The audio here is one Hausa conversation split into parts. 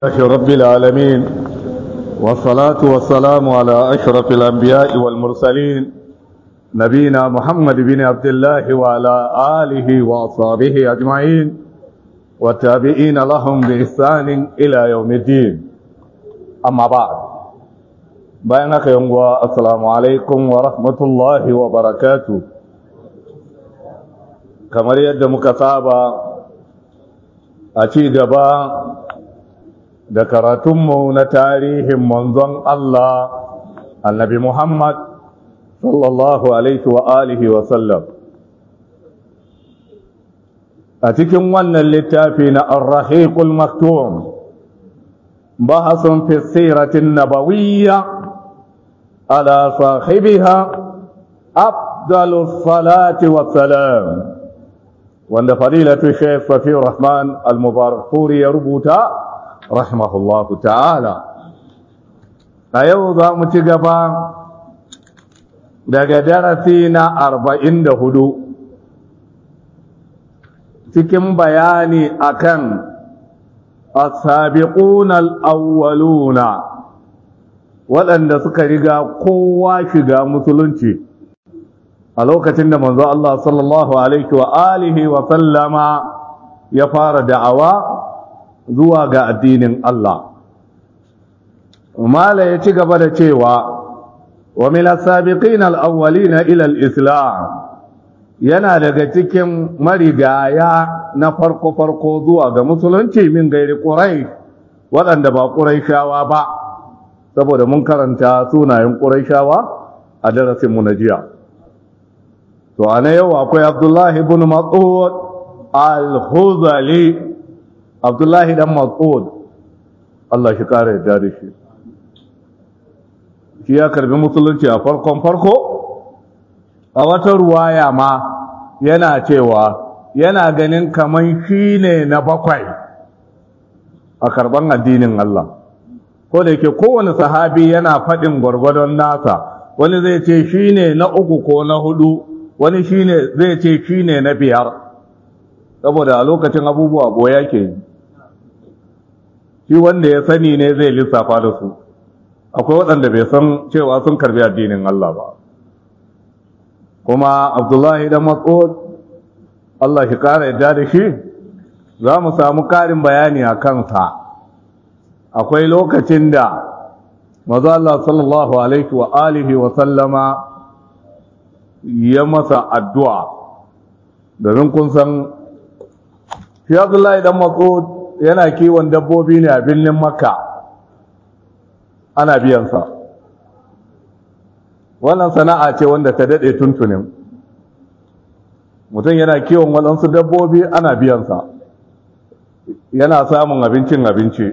لله رب العالمين والصلاة والسلام على أشرف الأنبياء والمرسلين نبينا محمد بن عبد الله وعلى آله وأصحابه أجمعين والتابعين لهم بإحسان إلى يوم الدين أما بعد بينك يوم السلام عليكم ورحمة الله وبركاته كما يد مكتابة أتي gaba da karatunmu na tarihin manzon Allah annabi Muhammad sallallahu alaihi wa alihi wa sallam a cikin wannan littafi na ar-rahiqul maktum bahasun fi siratin nabawiyya ala sahibiha afdalus salati wa salam wanda fadilatu shaykh Safi Rahman al-Mubarakpuri ya rubuta rahimahullahu ta'ala a yau za mu ci gaba daga darasi na arba'in da hudu cikin bayani akan asabiquna al-awwaluna waɗanda suka riga kowa shiga musulunci a lokacin da manzo Allah sallallahu alaihi wa alihi wa sallama ya fara da'awa zuwa ga addinin Allah. Mala ya ci gaba da cewa, wa milasabiqin al'awwalina ilal Islam yana daga cikin marigaya na farko-farko zuwa ga musulunci min gairi ƙurai waɗanda ba ƙuraishawa ba, saboda mun karanta sunayen ƙuraishawa a darasinmu na jiya. To, a na yau akwai Abdullahi ibn Mas'ud al-Huzali abdullahi dan mas'ud Allah shi kare yadda da shi shi ya karbi musulunci a farkon farko a wata ruwaya ma yana cewa yana ganin kaman shi ne na bakwai a karban addinin Allah ko da yake kowane sahabi yana faɗin gwargwadon nasa wani zai ce shi ne na uku ko na hudu wani shi ne zai ce shi ne na biyar saboda a lokacin abubuwa boya ke yi shi wanda ya sani ne zai lissafa da su akwai waɗanda bai san cewa sun karbi addinin Allah ba kuma abdullahi da mas'ud Allah shi ƙara yadda da shi za mu samu ƙarin bayani a kansa akwai lokacin da maza Allah sallallahu alaihi wa alihi wa sallama ya masa addu'a domin kun san shi abdullahi da mas'ud yana kiwon dabbobi ne a birnin makka ana biyansa wannan sana'a ce wanda ta daɗe tuntunin mutum yana kiwon waɗansu dabbobi ana biyansa yana samun abincin abinci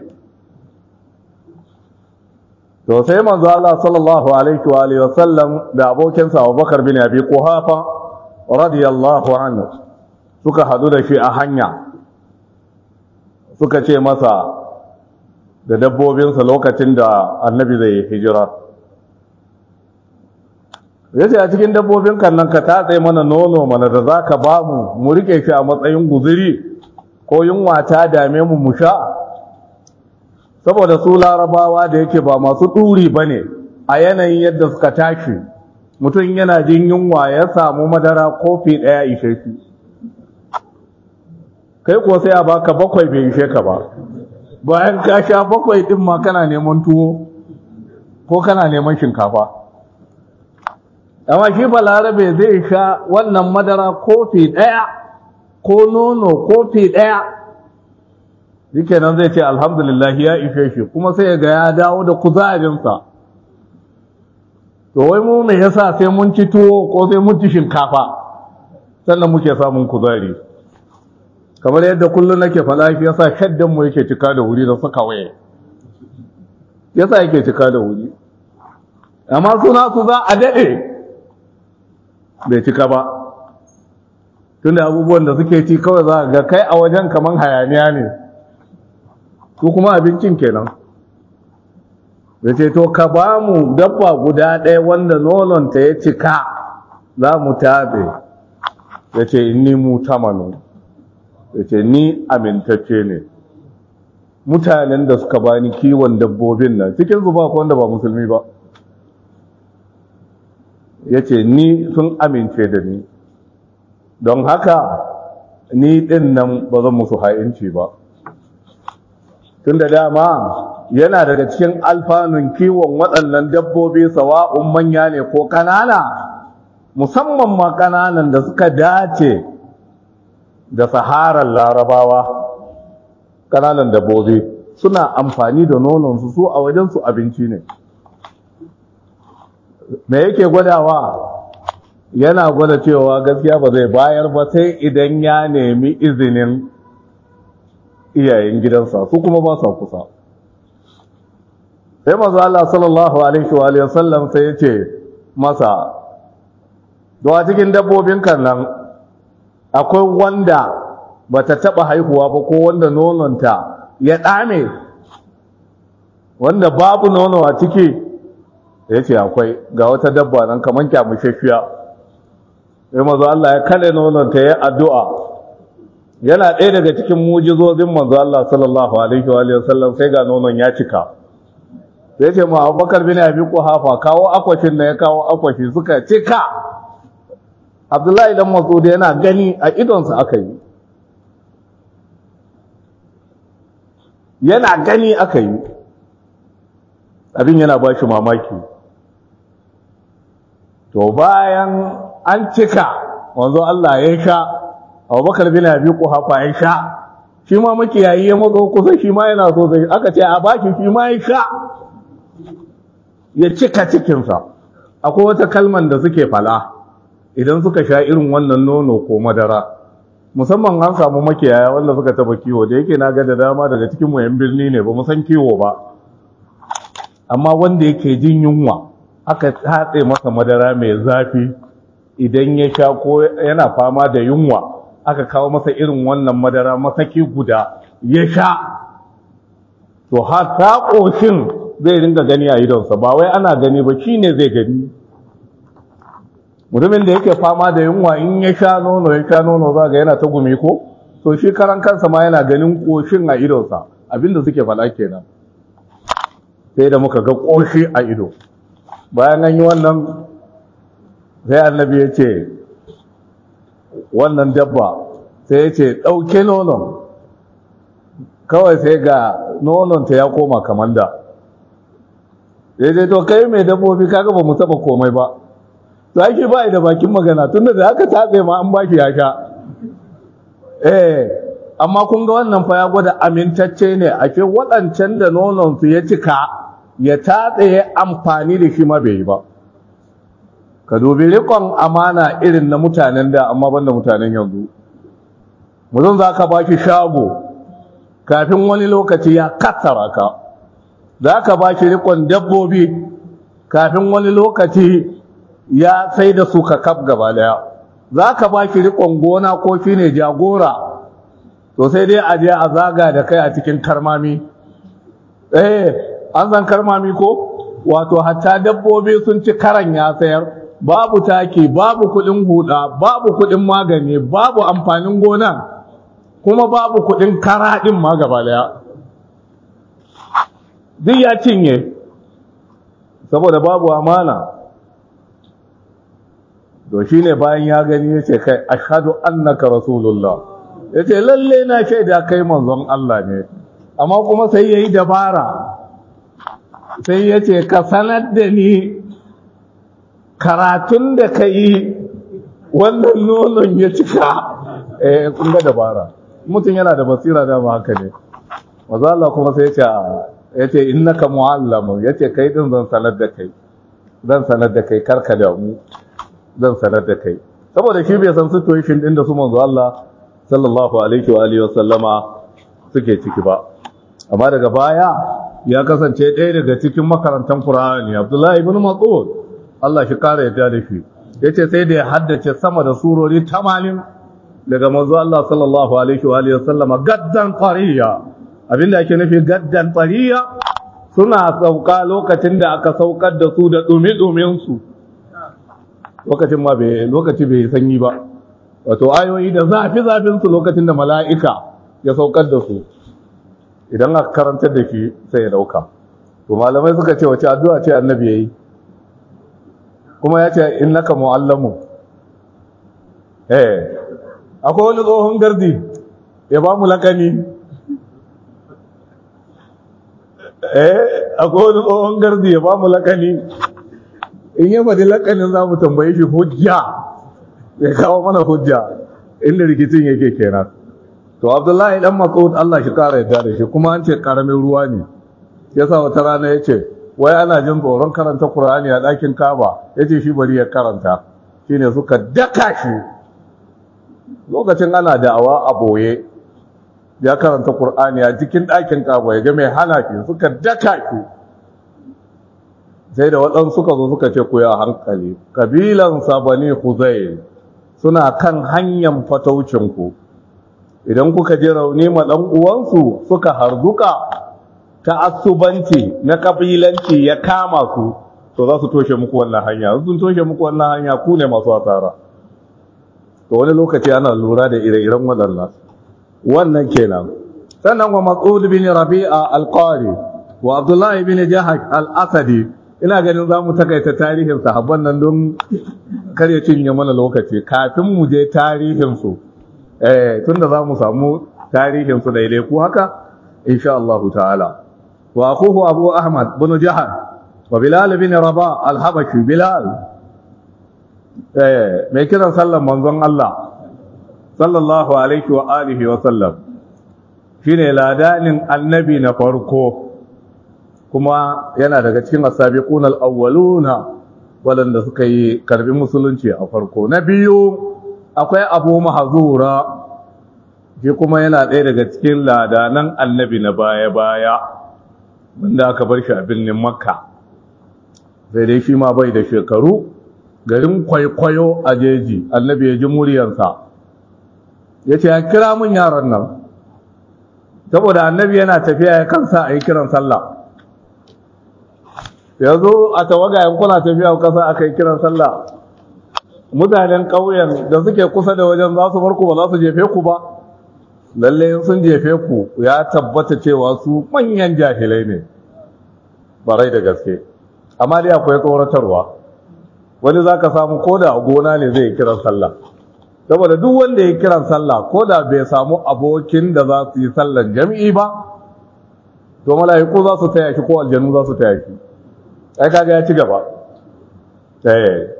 to sai manzo Allah sallallahu alaihi wa alihi wasallam da abokinsa Abubakar bin Abi Quhafa radiyallahu anhu suka hadu da shi a hanya suka ce masa da dabbobinsa lokacin da annabi zai yi hijira ya ce a cikin dabbobin nan ka tatse mana nono mana da za ka ba mu mu rike shi a matsayin guziri ko yunwa ta dame mu mu sha saboda su larabawa da yake ba masu ɗuri ba ne a yanayin yadda suka tashi mutum yana jin yunwa ya samu madara kofi ɗaya ishe shi kai ko sai a baka bakwai bai ishe ka ba bayan ka sha bakwai din ma kana neman tuwo ko kana neman shinkafa amma shi balarabe zai sha wannan madara kofi ɗaya ko nono kofi ɗaya yake nan zai ce alhamdulillah ya ishe shi kuma sai ga ya dawo da kuzarinsa to wai mu me yasa sai mun ci tuwo ko sai mun ci shinkafa sannan muke samun kuzari kamar yadda kullum nake faɗa shi yasa shaddan mu yake cika da wuri da suka waye yasa yake cika da wuri amma suna su za a daɗe bai cika ba tunda abubuwan da suke ci kawai za ga kai a wajen kaman hayaniya ne su kuma abincin kenan da ce to ka ba mu dabba guda ɗaya wanda nononta ya cika za mu tabe ya ce inni mu tamanu ya ce ni amintacce ne mutanen da suka bani kiwon dabbobin nan cikin su ba ko wanda ba musulmi ba yace ni sun amince da ni don haka ni din nan ba zan musu ha'inci ba tunda dama yana daga cikin alfanun kiwon waɗannan dabbobi sawa'un manya ne ko ƙanana musamman ma ƙananan da suka dace da saharar larabawa ƙananan dabbobi suna amfani da nononsu su a wajensu abinci ne me yake gwadawa yana gwada cewa gaskiya ba zai bayar ba sai idan ya nemi izinin iyayen gidansa su kuma ba sa kusa sai mazu Allah sallallahu alaihi wa sallam sai ya ce masa a cikin dabbobin kan nan akwai wanda ba ta taɓa haihuwa ba ko wanda nononta ya ɗame wanda babu nono a ciki ya ce akwai ga wata dabba nan kamar kyamushashiya sai mazu Allah ya kaɗe nononta ya addu'a yana ɗaya daga cikin mujizozin manzo Allah sallallahu alaihi wa sallam sai ga nonon ya cika sai ce ma Abubakar bin Abi Quhafa kawo akwashin da ya kawo akwashi suka cika Abdullahi dan Mas'ud yana gani a idonsa aka yi yana gani aka yi abin yana ba shi mamaki to bayan an cika wanzu Allah ya sha abubakar bin abi kuhafa ya sha shi ma makiyayi ya mazo kusa shi ma yana so sai aka ce a baki shi ma ya sha ya cika cikinsa akwai wata kalman da suke fala idan suka sha irin wannan nono ko madara musamman an samu makiyaya wanda suka taba kiwo da yake na ga da dama daga cikin mu yan birni ne ba mu san kiwo ba amma wanda yake jin yunwa aka tatse masa madara mai zafi idan ya sha ko yana fama da yunwa aka kawo masa irin wannan madara masaki guda ya sha to har ta ƙoshin zai ringa gani a idonsa ba wai ana gani ba shi ne zai gani mutumin da yake fama da yunwa in ya sha nono ya sha nono za ga yana ta gumi ko to shi karan kansa ma yana ganin ƙoshin a idonsa abinda suke faɗa kenan sai da muka ga ƙoshi a ido bayan an yi wannan sai annabi ya ce wannan dabba sai ya ce ɗauke nonon kawai sai ga nononta ya koma kamar da ya ce to kai mai dabbobi kaga ba mu taɓa komai ba to ake ba da bakin magana tun da aka tatse ma an baki ya sha eh amma kun ga wannan fa ya gwada amintacce ne ake waɗancan da nononsu ya cika ya tatse ya amfani da shi ma bai yi ba ka dubi rikon amana irin na mutanen da amma banda mutanen yanzu mutum za ka ba shi shago kafin wani lokaci ya kattara ka za ka ba shi rikon dabbobi kafin wani lokaci ya sai da su ka kaf gaba daya za ka ba shi rikon gona ko shi ne jagora to sai dai a je a zaga da kai a cikin karmami eh an zan karmami ko wato hatta dabbobi sun ci karan ya sayar babu taki babu kudin huda babu kudin magani babu amfanin gona kuma babu kudin karaɗin ma gaba daya duk ya cinye saboda babu amana to shine bayan ya gani yace kai ashhadu annaka rasulullah yace lalle na shaida kai manzon Allah ne amma kuma sai yayi dabara sai yace ka sanar da ni karatun da ka yi wannan nonon ya cika eh kun ga dabara mutum yana da basira da ba haka ne maza Allah kuma sai ya ce innaka muallamu yace kai din zan sanar da kai zan sanar da kai karka da mu zan sanar da kai saboda shi bai san situation din da su manzo Allah sallallahu alaihi wa alihi wasallama suke ciki ba amma daga baya ya kasance ɗaya daga cikin makarantan Qur'ani Abdullahi ibn Mas'ud Allah shi kare yadda da shi yace sai da ya haddace sama da surori 80 daga manzo Allah sallallahu alaihi wa alihi wasallama gaddan qariya abinda ake nufi gaddan qariya suna sauka lokacin da aka saukar da su da dumi-dumin su lokacin ma bai lokaci bai sanyi ba wato ayoyi da zafi zafin su lokacin da mala'ika ya saukar da su idan aka karantar da shi sai ya dauka to malamai suka ce wace addu'a ce annabi yayi kuma ya ce innaka muallamu eh akwai wani tsohon gardi ya ba mu lakani eh akwai wani tsohon gardi ya ba mu lakani in yi faɗi lakanin za mu tambaye shi hujja ya kawo mana hujja inda rikicin yake kenan to abdullahi dan mas'ud Allah shi kara yadda da shi kuma an ce karamin ruwa ne yasa wata rana yace wai ana jin tsoron karanta qur'ani a ɗakin kaba yace shi bari ya karanta shine suka daka shi lokacin ana da'awa a boye ya karanta qur'ani a cikin ɗakin kaba ya ga mai hana shi suka daka shi sai da waɗansu suka zo suka ce ku ya hankali kabilan sabani huzayl suna kan hanyar fataucinku idan kuka ji rauni ma ɗan uwansu suka harzuka ta asubanci na kabilanci ya kama su to za su toshe muku wannan hanya sun toshe muku wannan hanya ku ne masu asara to wani lokaci ana lura da ire-iren waɗannan wannan kenan sannan wa mas'ud bin rabi'a al-qari wa abdullahi bin jahash al-asadi ina ganin za mu takaita tarihin sahabban nan don kar ya cinye mana lokaci kafin mu je tarihinsu eh tunda za mu samu tarihinsu daidai ku haka insha Allah ta'ala wa akhuhu Abu Ahmad bin Jahar wa Bilal bin Rabah al-Habashi Bilal eh mai kiran sallan manzon Allah sallallahu alaihi wa alihi wa sallam shine ladanin annabi na farko kuma yana daga cikin asabiqun al-awwaluna waɗanda suka yi karbi musulunci a farko na biyu akwai abu mahazura shi kuma yana ɗaya daga cikin ladanan annabi na baya-baya wanda aka bar shi a birnin makka sai dai shi ma bai da shekaru garin kwaikwayo a jeji annabi ya ji muryarsa ya ce ya kira mun yaran nan saboda annabi yana tafiya ya kansa a yi kiran sallah yanzu a tawaga yankuna tafiya kasa aka yi kiran sallah mutanen ƙauyen da suke kusa da wajen za su barku ba za su jefe ku ba lalle sun jefe ku ya tabbata cewa su manyan jahilai ne barai da gaske amma dai akwai tsoratarwa wani za ka samu ko da a gona ne zai kiran sallah saboda duk wanda ya kiran sallah ko da bai samu abokin da za su yi sallan jami'i ba to mala'iku za su taya shi ko aljanu za su taya shi ai kaga ya ci gaba eh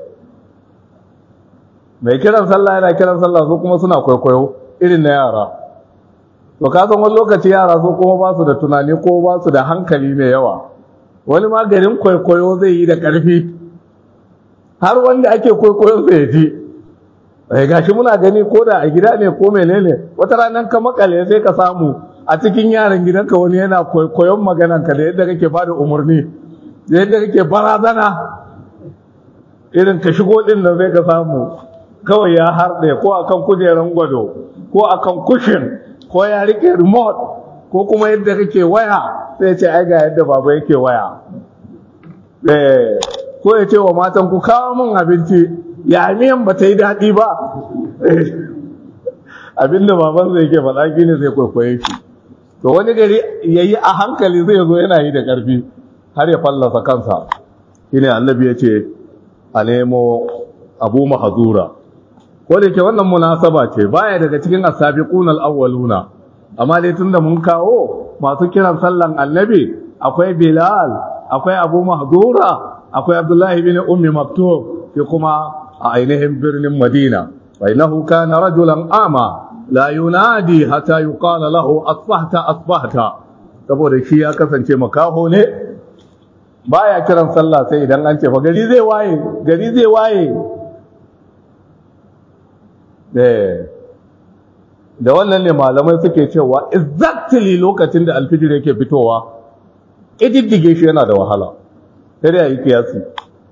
mai kiran sallah yana kiran sallah su kuma suna kwaikwayo irin na yara to ka san wani lokaci yara su kuma ba su da tunani ko ba su da hankali mai yawa wani maganin kwaikwayo zai yi da ƙarfi har wanda ake kwaikwayo zai ji ai gashi muna gani ko da a gida ne ko menene wata ranar ka makale sai ka samu a cikin yaran gidanka wani yana kwaikwayon maganarka da yadda kake bada umarni da yadda kake barazana irin ka shigo din nan zai ka samu kawai ya harɗe ko akan kujeran gwado ko akan kushin ko ya rike remote ko kuma yadda kake waya sai ce ai ga yadda baba yake waya eh ko ya ce wa matan ku kawo min abinci ya miyan ba ta yi daɗi ba abinda baban zai ke faɗa ne zai kwaikwaye shi to wani gari ya yi a hankali zai zo yana yi da ƙarfi har ya fallasa kansa shine annabi ya ce a nemo abu mahazura ko da ke wannan munasaba ce baya daga cikin asabiqun al-awwaluna amma dai tunda mun kawo masu kiran sallan annabi akwai bilal akwai abu mahzura akwai abdullahi bin ummi maktub ke kuma a ainihin birnin madina wa innahu kana rajulan ama la yunadi hatta yuqala lahu asbahta asbahta saboda shi ya kasance makaho ne baya kiran sallah sai idan an ce fa gari zai waye gari zai waye da wannan ne malamai suke cewa exactly lokacin da alfijir yake fitowa ƙididdige shi yana da wahala sai dai a yi kiyasi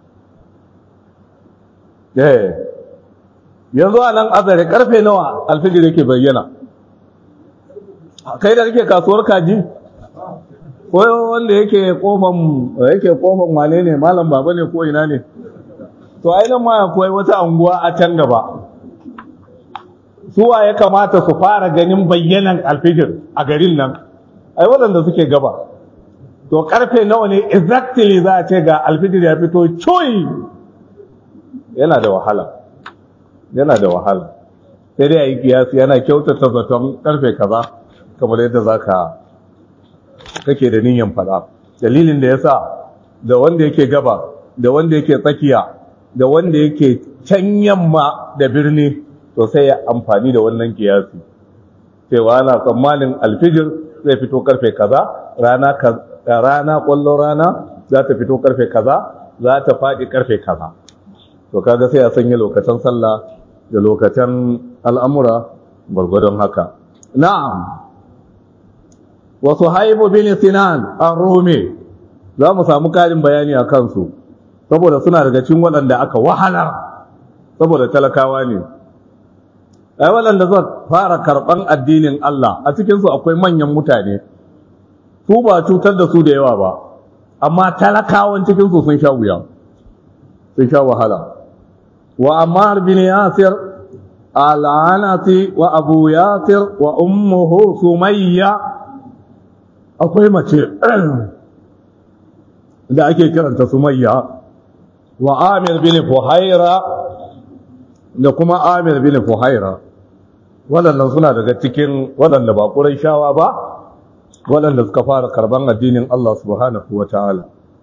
yanzu a nan azare karfe nawa alfijir yake bayyana kai da kake kasuwar kaji ko wanda yake kofan yake kofan wane ne malam baba ne ko ina ne to ainihin ma akwai wata anguwa a can gaba suwa ya kamata su fara ganin bayyanan alfijir a garin nan ai waɗanda suke gaba to karfe nawa ne exactly za a ce ga alfijir ya fito coyi yana da wahala yana da wahala sai dai a yi kiyasi yana kyautata zaton karfe kaza kamar yadda za ka kake da niyan fada dalilin da ya sa da wanda yake gaba da wanda yake tsakiya da wanda yake can yamma da birni to sai ya amfani da wannan kiyasi cewa ana tsammanin alfijir zai fito karfe kaza rana rana kwallon rana za ta fito karfe kaza za ta faɗi karfe kaza to kaga sai a sanya lokacin sallah da lokacin al'amura gwargwadon haka na'am wasu haibu bin sinan an rome za mu samu karin bayani a kansu saboda suna daga cikin waɗanda aka wahalar saboda talakawa ne ai waɗanda zai fara karɓan addinin Allah a cikinsu akwai manyan mutane su ba cutar da su da yawa ba amma talakawan cikinsu sun sha wuya sun sha wahala wa ammar bin yasir al'anati wa abu yasir wa ummuhu sumayya akwai mace da ake kiranta sumayya wa amir bin fuhaira da kuma amir bin fuhaira waɗannan suna daga cikin waɗanda ba shawa ba waɗanda suka fara karban addinin Allah subhanahu wa ta'ala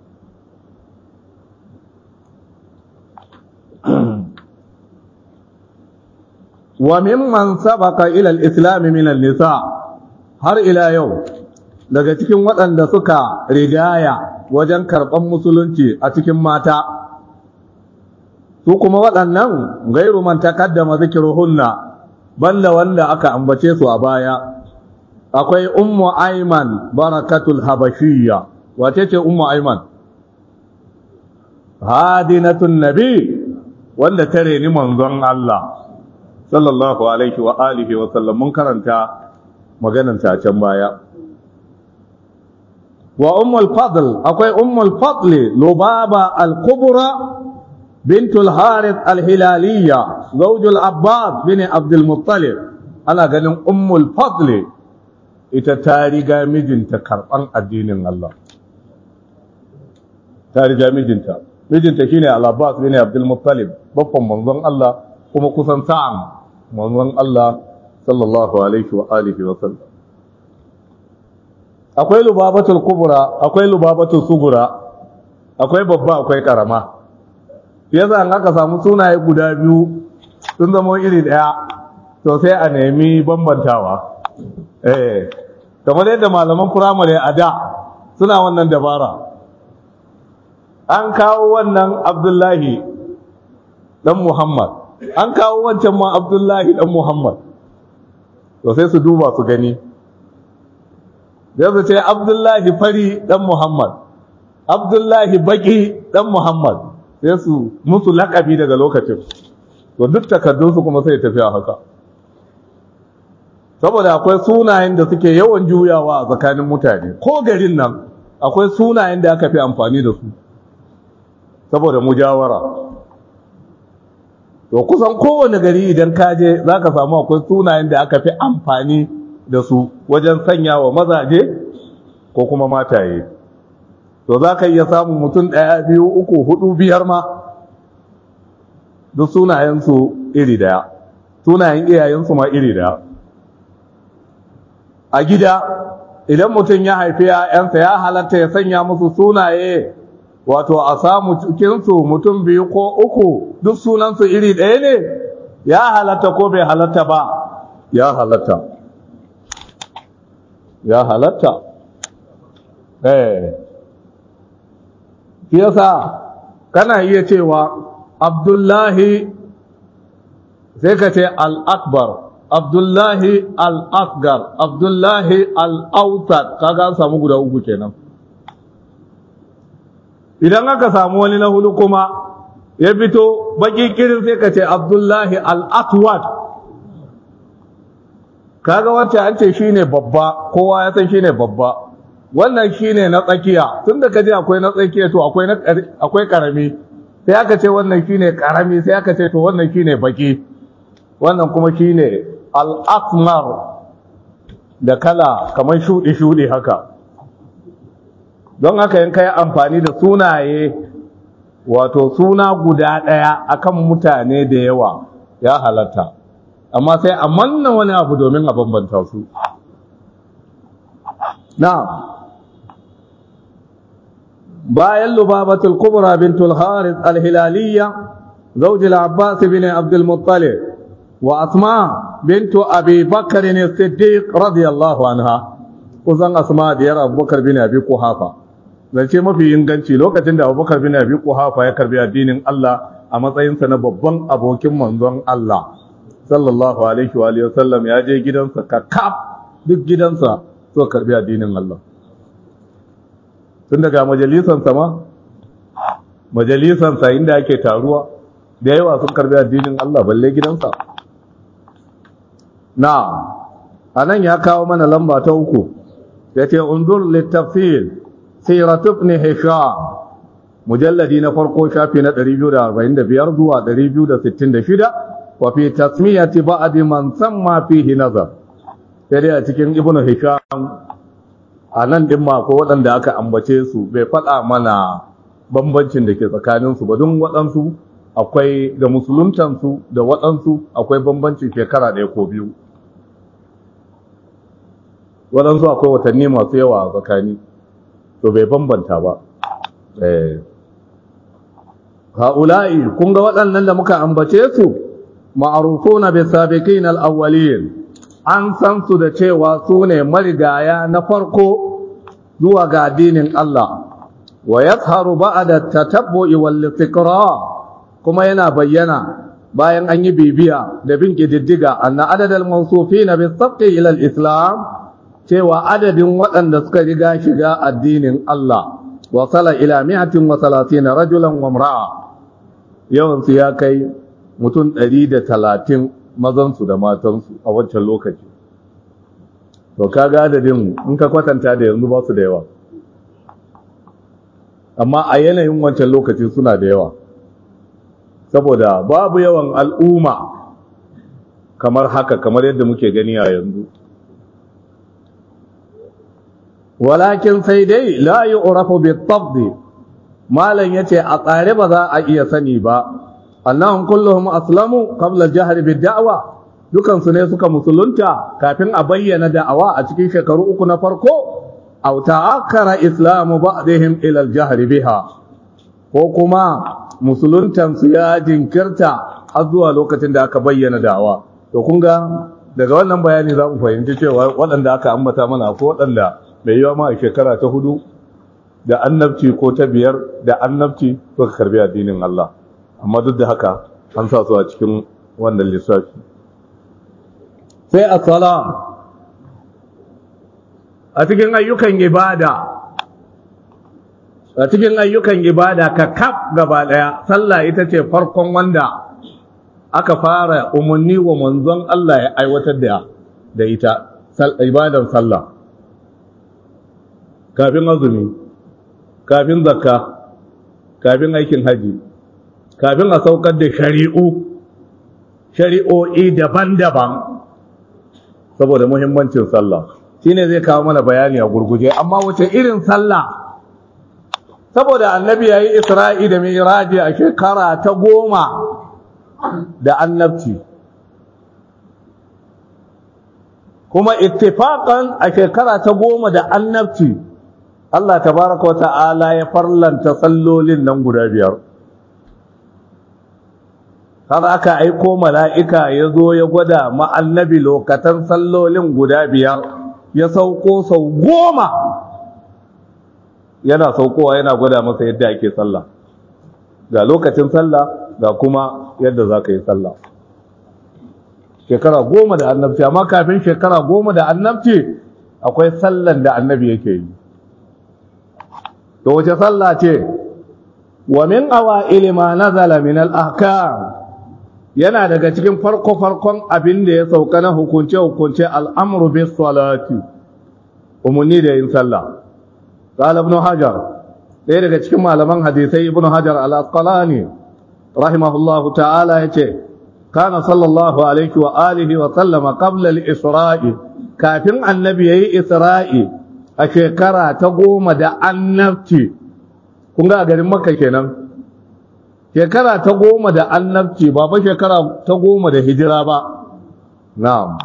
wa mimman sabaka ila al-islam min an-nisa har ila yau daga cikin waɗanda suka rigaya wajen karɓan musulunci a cikin mata su kuma waɗannan gairu man takaddama zikiruhunna banda wanda aka ambace su a baya akwai ummu aiman barakatul habashiyya wace ce ummu aiman hadinatun nabi wanda tare ni manzon Allah sallallahu alaihi wa alihi wa sallam mun karanta maganar ta can baya wa ummul fadl akwai ummul fadl lubaba al-kubra بنت الحارث الهلالية زوج العباس بن عبد المطلب أنا قال أم الفضل ita ta riga mijinta karɓan addinin Allah ta riga mijinta mijinta shine al-Abbas bin Abdul Muttalib babban manzon Allah kuma kusan sa'an manzon Allah sallallahu alaihi wa alihi wa sallam akwai lubabatul kubra akwai lubabatul sugura akwai babba akwai karama yasa an aka samu sunaye guda biyu sun zama iri daya to sai a nemi bambantawa eh kamar yadda malaman firamare a da suna wannan dabara an kawo wannan abdullahi dan muhammad an kawo wancan ma abdullahi dan muhammad to sai su duba su gani zai su ce abdullahi fari dan muhammad abdullahi baki dan muhammad sai su musu lakabi daga lokacin to duk takardunsu kuma sai tafiya haka saboda akwai sunayen da suke yawan juyawa a tsakanin mutane ko garin nan akwai sunayen da aka fi amfani da su saboda mujawara to kusan kowane gari idan ka je za ka samu akwai sunayen da aka fi amfani da su wajen sanya wa mazaje ko kuma mataye to za ka iya samun mutum ɗaya biyu uku hudu biyar ma duk sunayensu iri daya sunayen iyayensu ma iri daya a gida idan mutum ya haifi ‘ya'yansa ya halatta ya sanya musu sunaye wato a samu cikinsu mutum biyu ko uku duk sunansu iri ɗaya ne ya halatta ko bai halatta ba ya halatta ya halatta eh yasa kana iya cewa abdullahi sai ka ce al-akbar abdullahi al-asgar abdullahi al-autar kaga samu guda uku kenan idan aka samu wani na hudu kuma ya fito baki kirin sai ka ce abdullahi al-aswad kaga wacce an ce shine babba kowa ya san shine babba wannan shine na tsakiya tunda kaje akwai na tsakiya to akwai na akwai karami sai aka ce wannan shine karami sai aka ce to wannan shine baki wannan kuma shine al-asmar da kala kamar shuɗi-shuɗi haka don haka yin kai amfani da sunaye wato suna guda ɗaya akan mutane da yawa ya halatta amma sai a manna wani abu domin a bambanta su na bayan lubabatul kubra bintul haris al-hilaliyya zawji al-abbas bin abdul muttalib wa asma bintu abi bakr as-siddiq radiyallahu anha kusan asma diyar abubakar bin abi kuhafa zance mafi inganci lokacin da abubakar bin abi kuhafa ya karbi addinin Allah a matsayinsa na babban abokin manzon Allah sallallahu alaihi wa alihi wasallam ya je gidansa kakaf duk gidansa suka karbi addinin Allah tun daga majalisan sama majalisan sa inda ake taruwa da yawa sun karbi addinin Allah balle gidansa na anan ya kawo mana lamba ta uku yace unzur litafsil sirat ibn hisham mujalladi na farko shafi na 245 zuwa 266 wa fi tasmiyati ba'd man samma fihi nazar sai a cikin ibnu hisham anan din ma ko waɗanda aka ambace su bai faɗa mana bambancin da ke tsakanin su ba don waɗansu akwai da musuluntan su da waɗansu akwai bambancin shekara ɗaya ko biyu waɗansu akwai watanni masu yawa a tsakani to bai bambanta ba eh ha'ula'i kun ga waɗannan da muka ambace su ma'arufuna bi sabiqin al-awwalin an san su da cewa su ne marigaya na farko zuwa ga addinin Allah wa yadhharu ba'da tatabbu'i wal istiqra kuma yana bayyana bayan an yi bibiya da bin kididdiga anna adadal mawsufina bis sabqi ila al-islam cewa adadin waɗanda suka riga shiga addinin Allah wasala ila mi'atin wa salatina rajulan wa imra'a yawan su ya kai mutum 130 mazan su da matan su a wancan lokaci to kaga adadin in ka kwatanta da yanzu ba su da yawa amma a yanayin wancan lokaci suna da yawa saboda babu yawan al'umma kamar haka kamar yadda muke gani a yanzu walakin sai dai la yu'rafu bit-tabd malan yace a tsare ba za a iya sani ba annahum kulluhum aslamu qabla al-jahr bid-da'wa dukan su ne suka musulunta kafin a bayyana da'awa a cikin shekaru uku na farko aw ta'akkara islamu ba'dihim ila al-jahr biha ko kuma musuluntan su ya jinkirta har zuwa lokacin da aka bayyana da'awa to kun ga daga wannan bayani za mu fahimci cewa waɗanda aka ambata mana ko waɗanda mai yawa ma a shekara ta hudu da annabci ko ta biyar da annabci suka karbi addinin Allah amma duk da haka an sa su a cikin wannan lissafi sai a sala a cikin ayyukan ibada a cikin ayyukan ibada ka kaf gaba daya sallah ita ce farkon wanda aka fara umarni wa manzon Allah ya aiwatar da da ita ibadan sallah kafin azumi kafin zakka kafin aikin haji kafin a saukar da shari'u shari'o'i daban-daban saboda muhimmancin sallah shine zai kawo mana bayani a gurguje amma wace irin sallah saboda annabi yayi isra'i da mi'raji a shekara ta goma da annabci kuma ittifaqan a shekara ta goma da annabci Allah tabaraka wa ta'ala ya farlanta sallolin nan guda biyar har aka aiko mala'ika ya zo ya gwada ma'annabi lokatan sallolin guda biyar ya sauko sau goma yana saukowa yana gwada masa yadda ake sallah ga lokacin sallah ga kuma yadda za ka yi sallah shekara goma da annabci amma kafin shekara goma da annabci akwai sallan da annabi yake yi to wace sallah ce wa min awa'il ma nazala min al-ahkam yana daga cikin farko farkon abin da ya sauka na hukunce hukunce al'amru bis salati umunni da yin sallah qala ibn hajar ɗaya daga cikin malaman hadisai ibn hajar al-asqalani rahimahullahu ta'ala yace kana sallallahu alaihi wa alihi wa sallama qabla al-isra'i kafin annabi ya yi isra'i a shekara ta goma da annabci kun ga a garin maka kenan shekara ta goma da annabci ba ba shekara ta goma da hijira ba na'am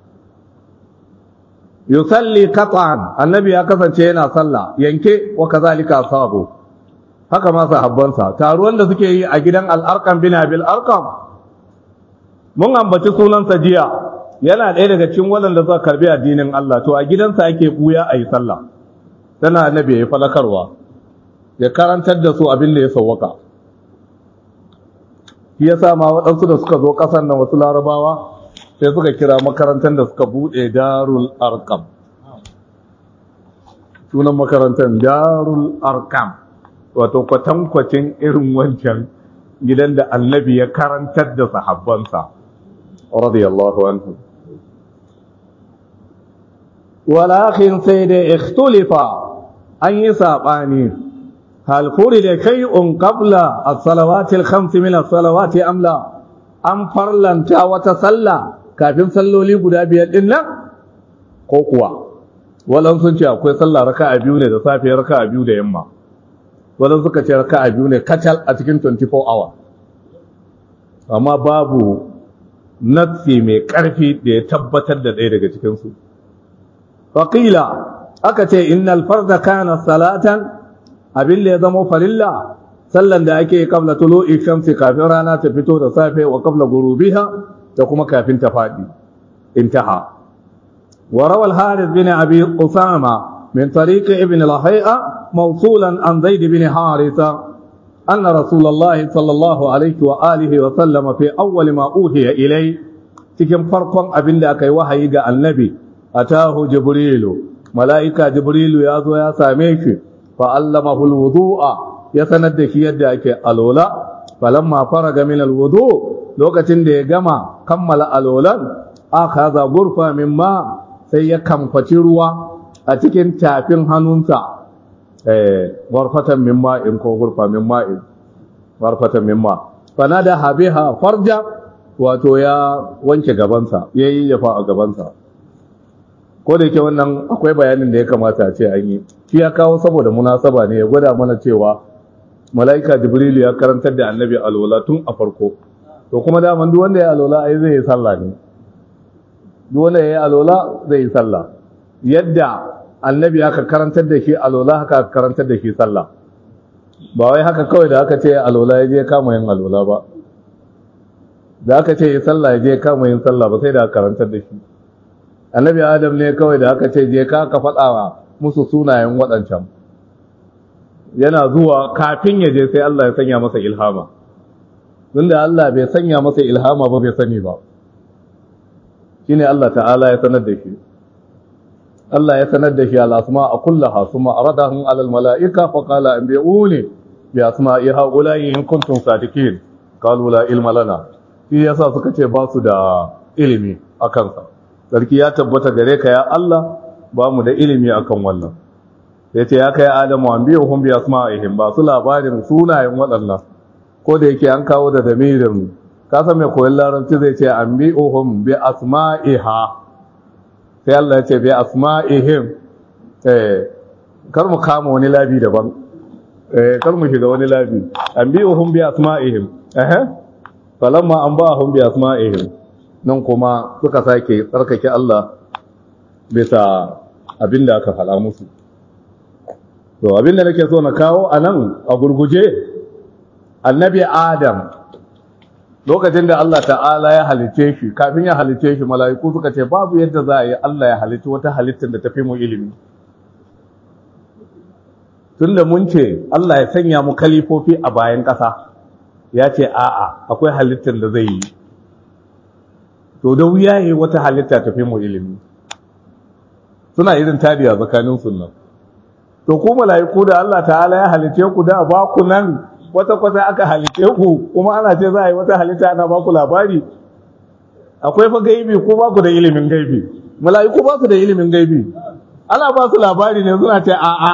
yusalli qat'an annabi ya kasance yana sallah yanke wa kazalika sabu haka ma sahabbansa taruwan da suke yi a gidan al-arqam bin abil arqam mun ambaci sunansa jiya yana ɗaya daga cikin waɗanda suka karbi addinin Allah to a gidansa ake buya a yi sallah tana annabi ya yi falakarwa ya karantar da su abin da ya sauwaka shi ya sa ma waɗansu da suka zo ƙasar nan wasu larabawa sai suka kira makarantar da suka buɗe darul arkam sunan makarantar darul arkam wato kwatankwacin irin wancan gidan da annabi ya karantar da sahabbansa radiyallahu anhu walakin sai da ikhtulifa an yi saɓani hal da shay'un qabla as-salawati al-khams min as-salawati am la an farlanta wata sallah kafin salloli guda biyar din nan ko kuwa walan sun ce akwai sallah raka'a biyu ne da safe raka'a biyu da yamma walan suka ce raka'a biyu ne kacal a cikin 24 hour amma babu nafsi mai ƙarfi da ya tabbatar da ɗaya daga cikinsu faƙila aka ce innal farda kana salatan abin da ya zama farilla sallan da ake kabla tulu'i shamsi kafin rana ta fito da safe wa kabla gurubiha da kuma kafin ta faɗi intaha wa rawal harith bin abi usama min tariq ibn al-hay'a mawsulan an zaid bin haritha أن رسول الله صلى الله عليه وآله وسلم في أول ما أوحي إليه cikin farkon abin da aka yi wahayi ga annabi atahu jibrilu mala'ika jibrilu ya zo ya same shi fa allamahu alwudu'a ya sanar da shi yadda ake alola falamma faraga min alwudu lokacin da ya gama kammala alolan akhadha gurfa mimma sai ya kamfaci ruwa a cikin tafin hannunsa warfatan min ma'in ko gurfa min ma'in warfatan min ma fanada habiha farja wato ya wanke gabansa yayi yafa a gabansa ko da yake wannan akwai bayanin da ya kamata a ce an yi shi ya kawo saboda munasaba ne ya gwada mana cewa mala'ika jibrilu ya karantar da annabi alwala tun a farko to kuma daman duk wanda ya alwala ai zai yi sallah ne duk wanda ya yi alwala zai yi sallah yadda annabi aka karantar da shi alola haka aka karantar da shi sallah ba wai haka kawai da aka ce alola ya je kama yin alola ba da aka ce yi sallah ya je kama yin sallah ba sai da aka karantar da shi annabi adam ne kawai da aka ce je ka ka faɗa musu sunayen waɗancan yana zuwa kafin ya je sai Allah ya sanya masa ilhama tunda Allah bai sanya masa ilhama ba bai sani ba shine Allah ta'ala ya sanar da shi Allah ya sanar da shi al'asma a kullaha su ma'aradahun alal mala'ika faƙala an bi'uni bi asma iya haƙulayi in kuntun sadikin kalula ilma lana shi yasa suka ce ba su da ilimi a kansa sarki ya tabbata gare ka ya Allah ba mu da ilimi a kan wannan ya ce ya kai adamu an biyu hun bi asma ihim ba su labarin sunayen waɗannan ko da yake an kawo da damirin kasan mai koyon larabci zai ce an biyu hun bi asma iha sai Allah ya ce bi asma'ihim eh kar mu kama wani labi daban eh kar mu shiga wani labi anbi'uhum bi asma'ihim eh falamma anba'ahum bi asma'ihim nan kuma suka sake tsarkake Allah bisa abinda aka faɗa musu to abinda nake so na kawo anan a gurguje annabi adam lokacin da Allah ta'ala ya halice shi kafin ya halice shi mala'iku suka ce babu yadda za a yi Allah ya halitta wata halittar da tafi mu ilimi tunda mun ce Allah ya sanya mu kalifofi a bayan ƙasa ya ce a'a akwai halittar da zai yi to da wuya yi wata halitta tafi mu ilimi suna irin tadiya tsakanin sunan to ku mala'iku da Allah ta'ala ya halice ku da ba ku nan kwata-kwata aka halice ku kuma ana ce za a yi wata halitta ana ba ku labari akwai fa gaibi ko ba ku da ilimin gaibi mala'iku ba su da ilimin gaibi ana ba su labari ne suna ce a'a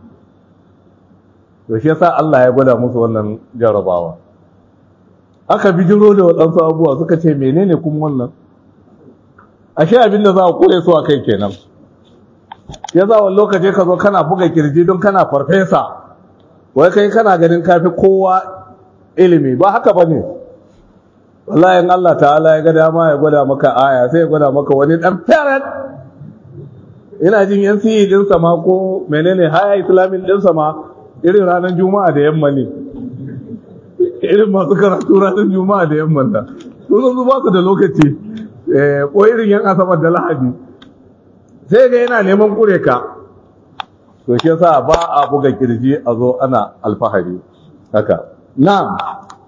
to shi yasa Allah ya gwada musu wannan jarabawa aka bijiro da waɗansu abubuwa suka ce menene kuma wannan ashe abin da za a kure su a kai kenan ya za wani lokaci ka zo kana buga kirji don kana farfesa wai kai kana ganin kafi kowa ilimi ba haka ba ne wallahi in Allah ta'ala ya ga dama ya gwada maka aya sai ya gwada maka wani dan parrot ina jin yan siyi din sama ko menene haya islamin din sama irin ranar juma'a da yamma ne irin masu karatu ranar juma'a da yamma da su zo ba su da lokaci ko irin yan asabar da lahadi sai ga yana neman kure ka to shi yasa ba a buga kirji a zo ana alfahari haka na'am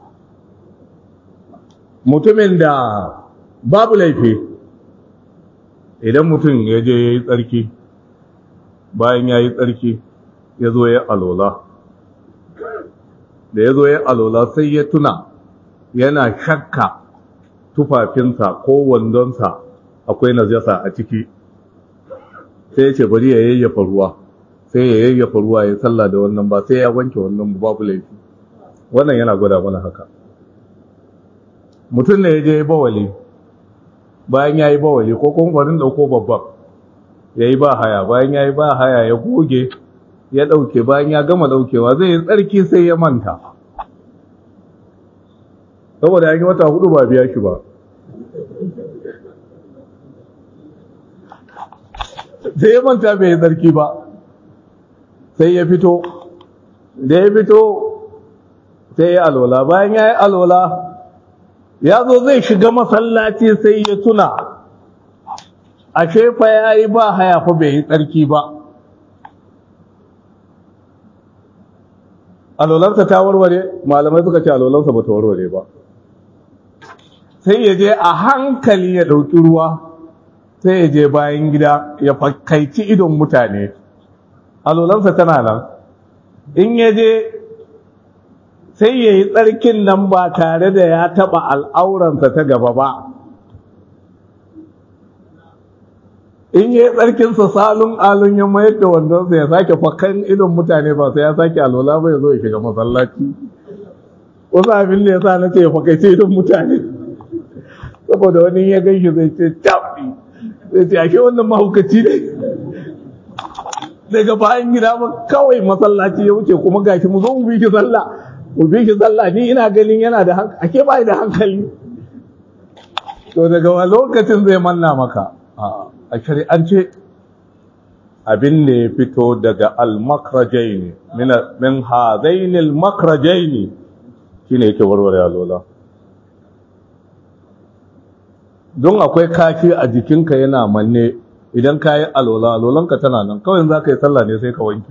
mutumin da babu laifi idan mutum ya je ya yi tsarki bayan ya yi tsarki ya zo ya alola da ya zo ya alola sai ya tuna yana shakka tufafinsa ko wandonsa akwai najasa a ciki sai ya ce bari ya yayyafa ruwa sai ya yayyafa ruwa ya salla da wannan ba sai ya wanke wannan babu laifi wannan yana gwada mana haka mutum ne ya je bawali bayan ya yi bawali ko kuma barin dauko babban ya yi ba haya bayan ya yi ba haya ya goge ya dauke bayan ya gama daukewa zai yi tsarki sai ya manta saboda ya yi wata hudu ba biya shi ba sai ya manta bai yi tsarki ba sai ya fito da ya fito sai ya alwala bayan ya yi alwala ya zo zai shiga masallaci sai ya tuna a shefa ya yi ba hayafa bai yi tsarki ba alolarsa ta warware malamai suka ce alolarsa ba ta warware ba sai ya je a hankali ya ɗauki ruwa sai ya je bayan gida ya fakaici idon mutane alolarsa tana nan in ya je sai ya yi tsarkin nan ba tare da ya taɓa al'auransa ta gaba ba in ya yi tsarkinsa salun alun ya mayar da wandonsa ya sake fakan idon mutane ba sai ya sake alola ba ya zo ya shiga masallaci wasu abin da ya sa na ce ya fakaice idon mutane saboda wani ya gan shi zai ce cafi zai ce ashe wannan mahaukaci ne daga bayan gida ba kawai masallaci ya wuce kuma gashi mu zo mu bi shi sallah mu bi shi sallah ni ina ganin yana da hankali ake bai da hankali to daga lokacin zai manna maka a shari'ance abin da ya fito daga al-makrajain min min hadain al-makrajain shine yake warware alola don akwai kashi a jikinka yana manne idan ka yi alola alolanka tana nan kawai za ka yi sallah ne sai ka wanke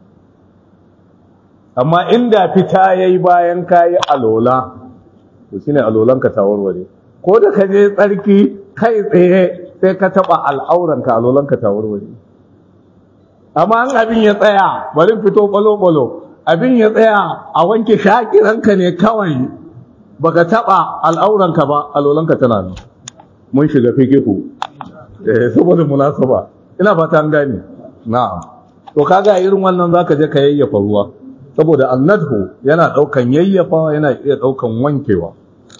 amma inda fita ya yi bayan ka yi alola to shine alolanka ta warware ko da ka je tsarki kai tsaye sai ka taɓa al'auranka alolanka ta warware amma an abin ya tsaya bari fito balo-balo abin ya tsaya a wanke shakiranka ne kawai baka taɓa al'auranka ba alolanka tana nan mun shiga fikihu eh saboda munasaba ina fata an gane na'am to kaga irin wannan zaka je ka yayyafa ruwa saboda annadhu yana daukan yayyafa yana iya daukan wankewa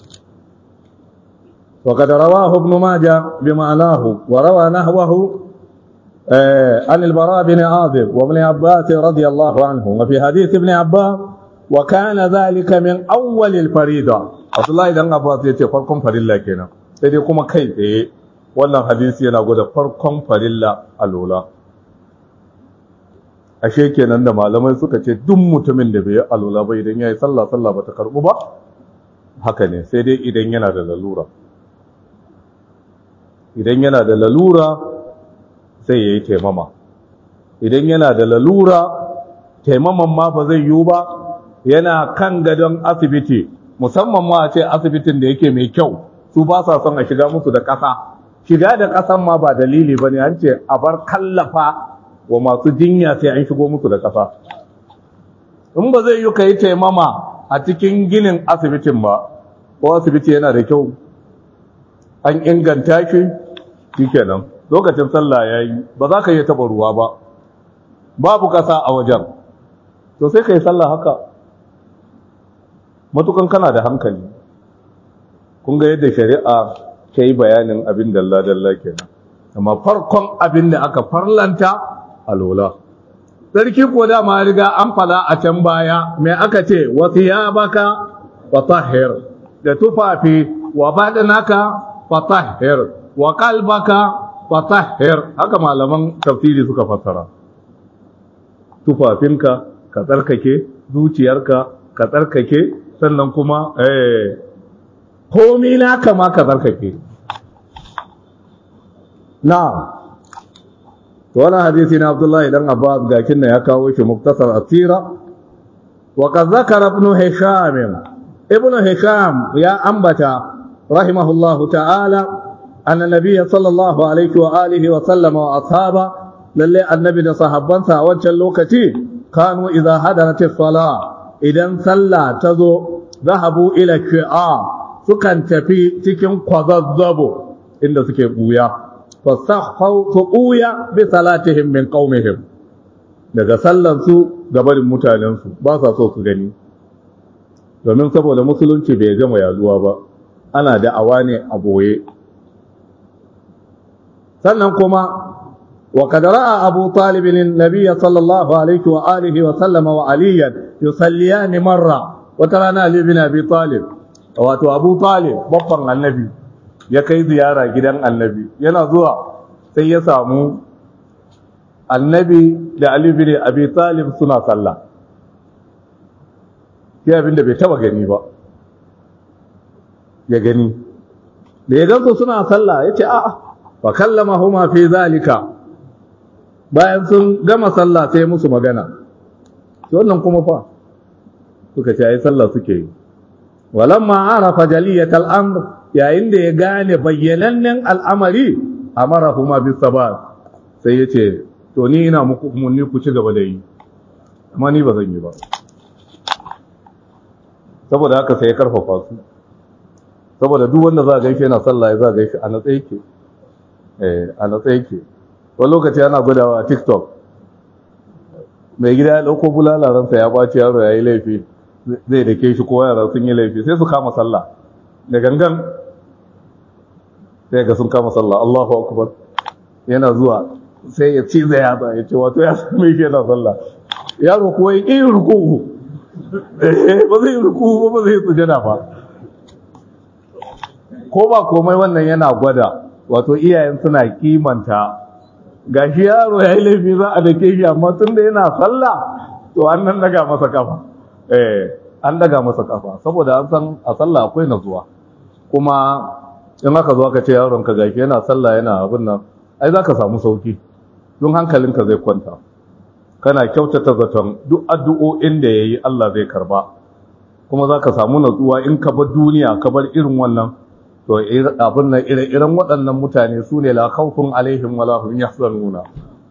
wa qad rawahu ibn majah bima'anahu wa rawa nahwahu عن البراء بن عازب وابن عباس رضي الله عنه وفي حديث ابن عباس وكان ذلك من أول الفريضة عبد الله بن عباس يتفرقم فريضة كنا sai dai kuma kai tsaye wannan hadisi yana gwada farkon farilla alola ashe kenan da malamai suka ce duk mutumin da bai yi alola ba idan ya yi sallah sallah ba ta karbu ba haka ne sai dai idan yana da lalura idan yana da lalura sai ya yi taimama idan yana da lalura taimaman ma ba zai yiwu ba yana kan gadon asibiti musamman ma a ce asibitin da yake mai kyau su ba sa son a shiga musu da ƙasa shiga da ƙasan ma ba dalili ba ne an ce a bar kallafa wa masu jinya sai an shigo musu da ƙasa in ba zai yi ka yi taimama a cikin ginin asibitin ba ko asibiti yana da kyau an inganta shi shi kenan lokacin sallah ya yi ba za ka iya taɓa ruwa ba babu ƙasa a wajen to sai ka yi sallah haka matukan kana da hankali kun ga yadda shari'a ta yi bayanin abin dalla-dalla kenan amma farkon abin da aka farlanta alola sarki ko da ma riga an fada a can baya mai aka ce wasu ya baka fatahir da tufafi wa badanaka fatahir wa kalbaka fatahir haka malaman tafsiri suka fassara tufafinka ka tsarkake zuciyarka ka tsarkake sannan kuma eh komi naka ma ka tsarkake na to wannan hadisi na Abdullah idan Abbas gakin nan ya kawo shi muktasar asira wa qad zakara ibn Hisham ibn Hisham ya ambata rahimahullahu ta'ala anna nabiyya sallallahu alaihi wa alihi wa sallama wa ashaba lalle annabi da sahabbansa a wancan lokaci kanu idza hadarat as-salah idan sallah tazo zahabu ila shi'a sukan tafi cikin kwazazzabo inda suke buya fasahau su buya bi salatihim min qaumihim daga sallan su gabarin mutanen su ba sa so su gani domin saboda musulunci bai gama yaduwa ba ana da'awa ne a boye sannan kuma وقد رأى أبو طالب النبي صلى الله عليه وآله وسلم وعليا يصليان مرة وترانا علي بن أبي طالب wato Abu Talib babban annabi ya kai ziyara gidan annabi yana zuwa sai ya samu annabi da Ali bin Abi Talib suna sallah sai abin da bai taba gani ba ya gani da ya gansu suna sallah yace a'a fa kallamahuma fi zalika bayan sun gama sallah sai musu magana wannan kuma fa suka ce ai sallah suke yi walamma arafa jaliyat al-amr yayin da ya gane bayyanannen al'amari amara kuma bis sabat sai yace to ni ina muku umarni ku ci gaba da yi amma ni ba zan yi ba saboda haka sai ya karfafa su saboda duk wanda za a gaishe yana sallah za a gaishe a natsaye ke eh a natsaye ke wani lokaci ana gudawa a tiktok mai gida ya ɗauko bulalaransa ya ɓaci yaro ya yi laifi zai da ke shi ko yara sun yi laifi sai su kama sallah da gangan sai ga sun kama sallah Allahu akbar yana zuwa sai ya ci zai yatsa ya ce wato ya sami shi yana sallah yaro kuwa yi ƙin rukuku ba zai yi rukuku ba zai yi sujada ba ko ba komai wannan yana gwada wato iyayen suna kimanta gashi yaro ya yi laifi za a dake shi amma tun da yana sallah to an nan daga masa kafa eh an daga masa kafa saboda an san a sallah akwai nazuwa kuma in aka zo aka ce yaron ka gashi yana sallah yana abin nan ai zaka samu sauki don hankalinka zai kwanta kana kyautata zaton duk addu'o'in da yayi Allah zai karba kuma zaka samu natsuwa in ka bar duniya ka bar irin wannan to abin nan ire-iren waɗannan mutane su ne la khawfun alaihim wala hum yahzanuna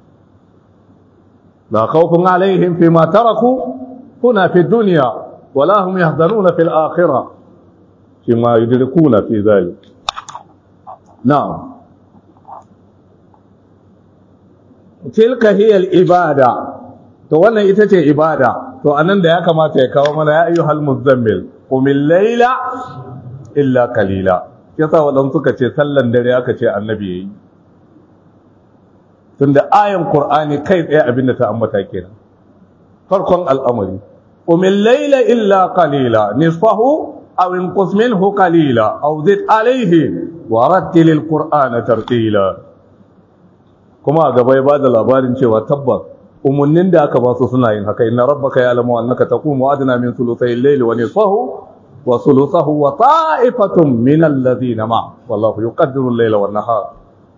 la khawfun alaihim fi ma taraku هنا في الدنيا ولا هم يحزنون في الآخرة فيما يدركون في ذلك نعم تلك هي الإبادة to wannan ita ce ibada to anan da ya kamata ya kawo mana ya ayyuhal muzammil qumil layla illa qalila yasa wadan suka ce sallan dare aka ce annabi yayi tunda ayan qur'ani kai tsaye abinda ta ambata kenan farkon al'amari umil laila illa qalila nisfahu aw inqus minhu qalila aw zid alayhi wa rattil alqur'ana tartila kuma a gaba ya bada labarin cewa tabbas umunnin da aka ba su suna yin haka inna rabbaka ya'lamu annaka taqumu adna min thuluthay al-layli wa nisfahu wa thuluthahu wa ta'ifatun min alladhina ma wallahu yuqaddiru al-layla wan nahar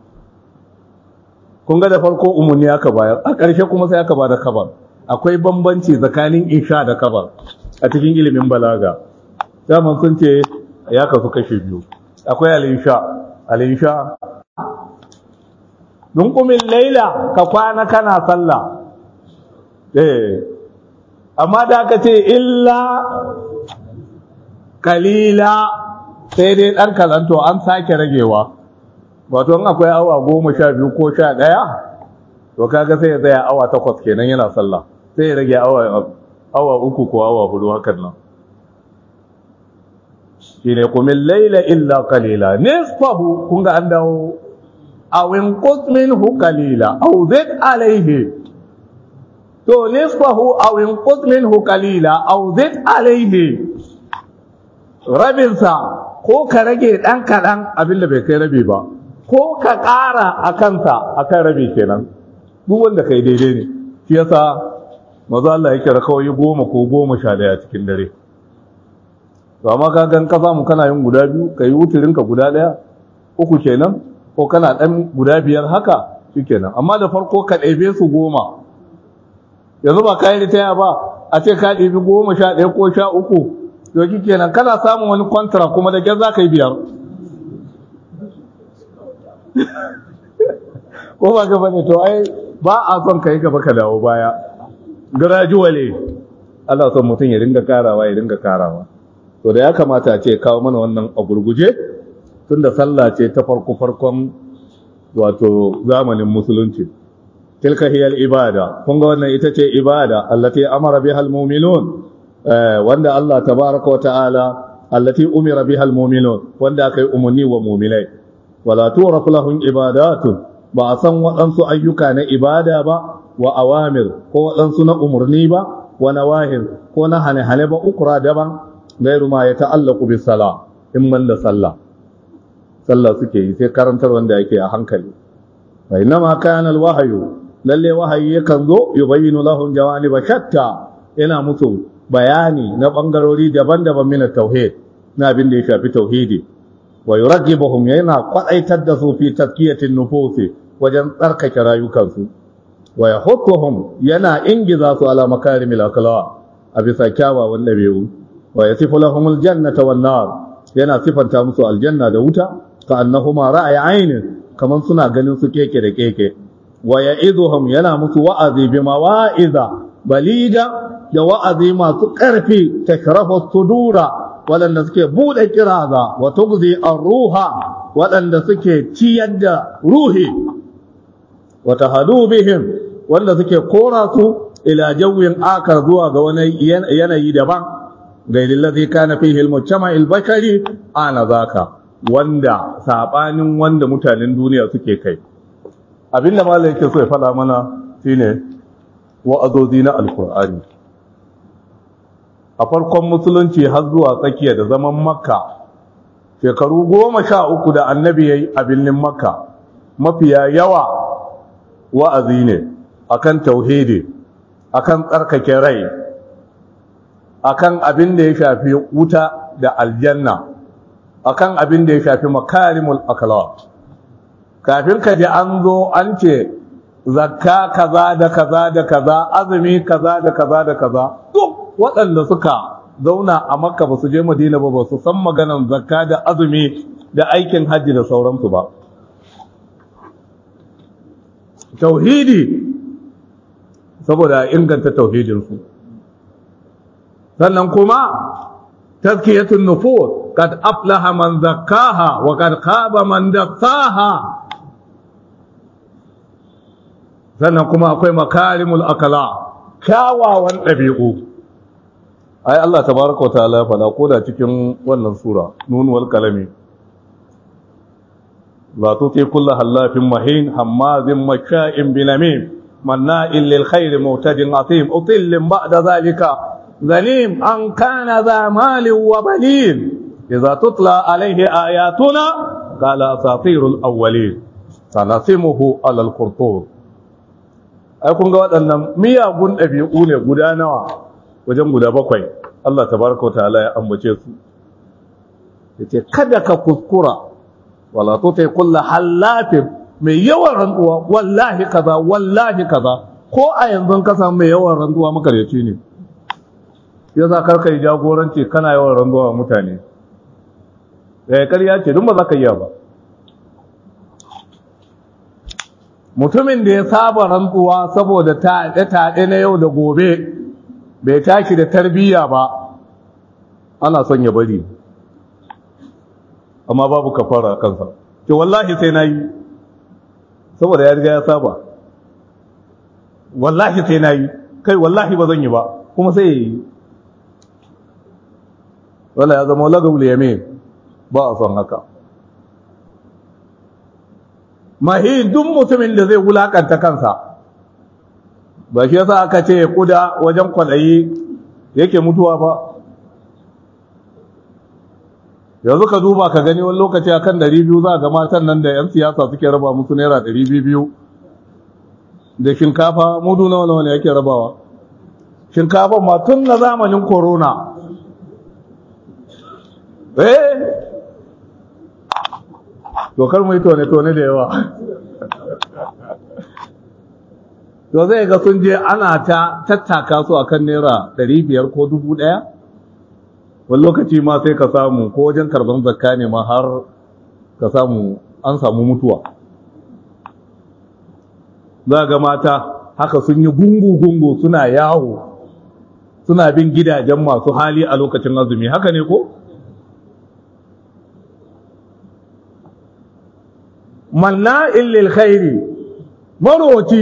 kun ga da farko umunni aka bayar a ƙarshe kuma sai aka bada kabar akwai bambanci tsakanin isha da kabar a cikin ilimin balaga daman sun ce ya kasu kashe biyu akwai alinsha alinsha dunkumin laila ka kwana kana sallah eh amma da aka ce illa kalila sai dai ɗan kazanto an sake ragewa wato in akwai awa goma sha biyu ko sha ɗaya to kaga sai ya tsaya awa takwas kenan yana sallah sai ya rage awa uku ko awa hudu hakan nan shine qumil layla illa qalila nisfahu kun ga an dawo aw inqus minhu qalila aw zid alayhi to nisfahu aw inqus minhu qalila aw zid alayhi rabinsa ko ka rage dan kadan abinda bai kai rabi ba ko ka ƙara a kansa akan rabi kenan duk wanda kai daidai ne shi yasa maza Allah yake rakawai goma ko goma sha daya cikin dare to amma ka gan ka samu kana yin guda biyu ka yi wuturin ka guda daya uku kenan ko kana dan guda biyar haka shikenan amma da farko ka ɗebe su goma yanzu ba kayan ritaya ba a ce ka ɗebi goma sha ɗaya ko sha uku to kenan kana samun wani kwantara kuma da za ka yi biyar ko ba gaba ne to ai ba a son ka yi gaba ka dawo baya gradually Allah son mutum ya dinga karawa ya dinga karawa to da ya kamata a ce kawo mana wannan a gurguje tunda sallah ce ta farko farkon wato zamanin musulunci tilka hiya ibada kun ga wannan ita ce ibada allati amara biha almu'minun wanda Allah tabaaraka wa ta'ala allati umira biha almu'minun wanda akai umunni wa mu'minai wala turaf lahum ibadatun ba a san waɗansu ayyuka na ibada ba wa awamir ko waɗansu na umarni ba wa nawahir ko na hane-hane ba ukura daban gairu ma ya ta'allaku bi sala in man da sallah sallah suke yi sai karantar wanda yake a hankali wa inna ma kana alwahyu lalle wahayi yakan zo yubayyinu lahum jawanib shatta yana musu bayani na bangarori daban-daban min tauhid na abin da ya shafi tauhidi wa yuraggibuhum yana kwadaitar da su fi tazkiyatin nufusi wajen tsarkake rayukansu wa yahuttuhum yana ingiza su ala makarimil akhlaq a bisa kyawawan dabi'u wa yasifu lahum aljannata wan nar yana sifanta musu aljanna da wuta ka annahuma ra'ay ainin kaman suna ganin su keke da keke wa ya'iduhum yana musu wa'azi bi mawa'iza balida da wa'azi masu ƙarfi tashrafu sudura waɗanda suke buɗe kiraza wa tugzi ar-ruha waɗanda suke ciyar da ruhi wa tahadu bihim wanda suke kora su ila jawin akar zuwa ga wani yanayi daban gairi ladhi kana fihi al-mujtama' al-bashari ana zaka wanda sabanin wanda mutanen duniya suke kai abinda malai yake so ya faɗa mana shine wa'azozi na alqur'ani a farkon musulunci har zuwa tsakiya da zaman makka shekaru goma sha uku da annabi ya yi a birnin makka mafiya yawa wa'azi ne akan tauhidi akan tsarkake rai akan abin da ya shafi wuta da aljanna akan abin da ya shafi makarimul akhlaq kafin ka ji an zo an ce zakka kaza da kaza da kaza azumi kaza da kaza da kaza duk waɗanda suka zauna a makka ba su je madina ba ba su san maganan zakka da azumi da aikin hajji da sauransu ba tauhidi saboda inganta tauhidinsu sannan kuma tazkiyatun nufus kad aflaha man zakkaha wa kad khaba man dassaha sannan kuma akwai makarimul akala kyawawan ɗabi'u ai Allah tabaraka wa ta'ala ya faɗa ko da cikin wannan sura nun wal kalami la tuti kullu hallafin mahin hammazin maka'in binamin manna'in lil khair mutadin atim utillin ba'da zalika zalim an kana za malin wa banin idza tutla alaihi ayatuna qala asatirul awwalin sanasimuhu ala al-qurtur ai kun ga waɗannan miyagun ɗabi'u ne guda nawa wajen guda bakwai Allah tabaraka wa ta'ala ya ambace su yace kada ka kuskura wala tutai kullu halafin mai yawan rantsuwa wallahi kaza wallahi kaza ko a yanzu ka samu mai yawan rantsuwa makaryaci ne yasa karka yi jagoranci kana yawan rantsuwa mutane eh ƙarya ce duk ba za ka yi ba mutumin da ya saba rantsuwa saboda taɗe-taɗe na yau da gobe bai tashi da tarbiyya ba ana son ya bari amma babu kafara kansa ke wallahi sai na yi saboda ya riga ya saba wallahi sai na yi kai wallahi ba zan yi ba kuma sai ya yi wala ya zama lagawul yamin ba a son haka mahi duk mutumin da zai wulakanta kansa ba shi yasa aka ce kuda wajen kwaɗayi yake mutuwa ba yanzu ka duba ka gani wani lokaci akan ɗari biyu za ga matan nan da 'yan siyasa suke raba musu naira ɗari biyu da shinkafa mudu nawa nawa ne yake rabawa shinkafa ma tun na zamanin corona eh to kar mu yi tone-tone da yawa to zai ga sun je ana ta tattaka su akan naira ɗari biyar ko dubu ɗaya wani lokaci ma sai ka samu ko wajen karban zakka ne ma har ka samu an samu mutuwa za ga mata haka sun yi gungu-gungu suna yawo suna bin gidajen masu hali a lokacin azumi haka ne ko? manna illil khairi maroci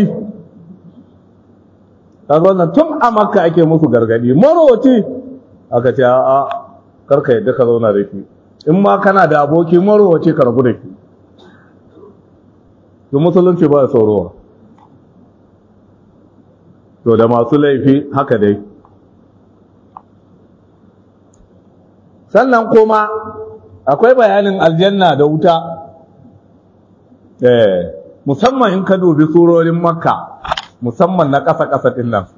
kaga tun a makka ake musu gargadi maroci aka ce a karka yadda ka zauna da shi in ma kana da aboki marowace ka rabu da shi to musulunci ba saurawa to da masu laifi haka dai sannan kuma akwai bayanin aljanna da wuta eh musamman in ka dubi surorin makka musamman na ƙasa-ƙasa ɗin nan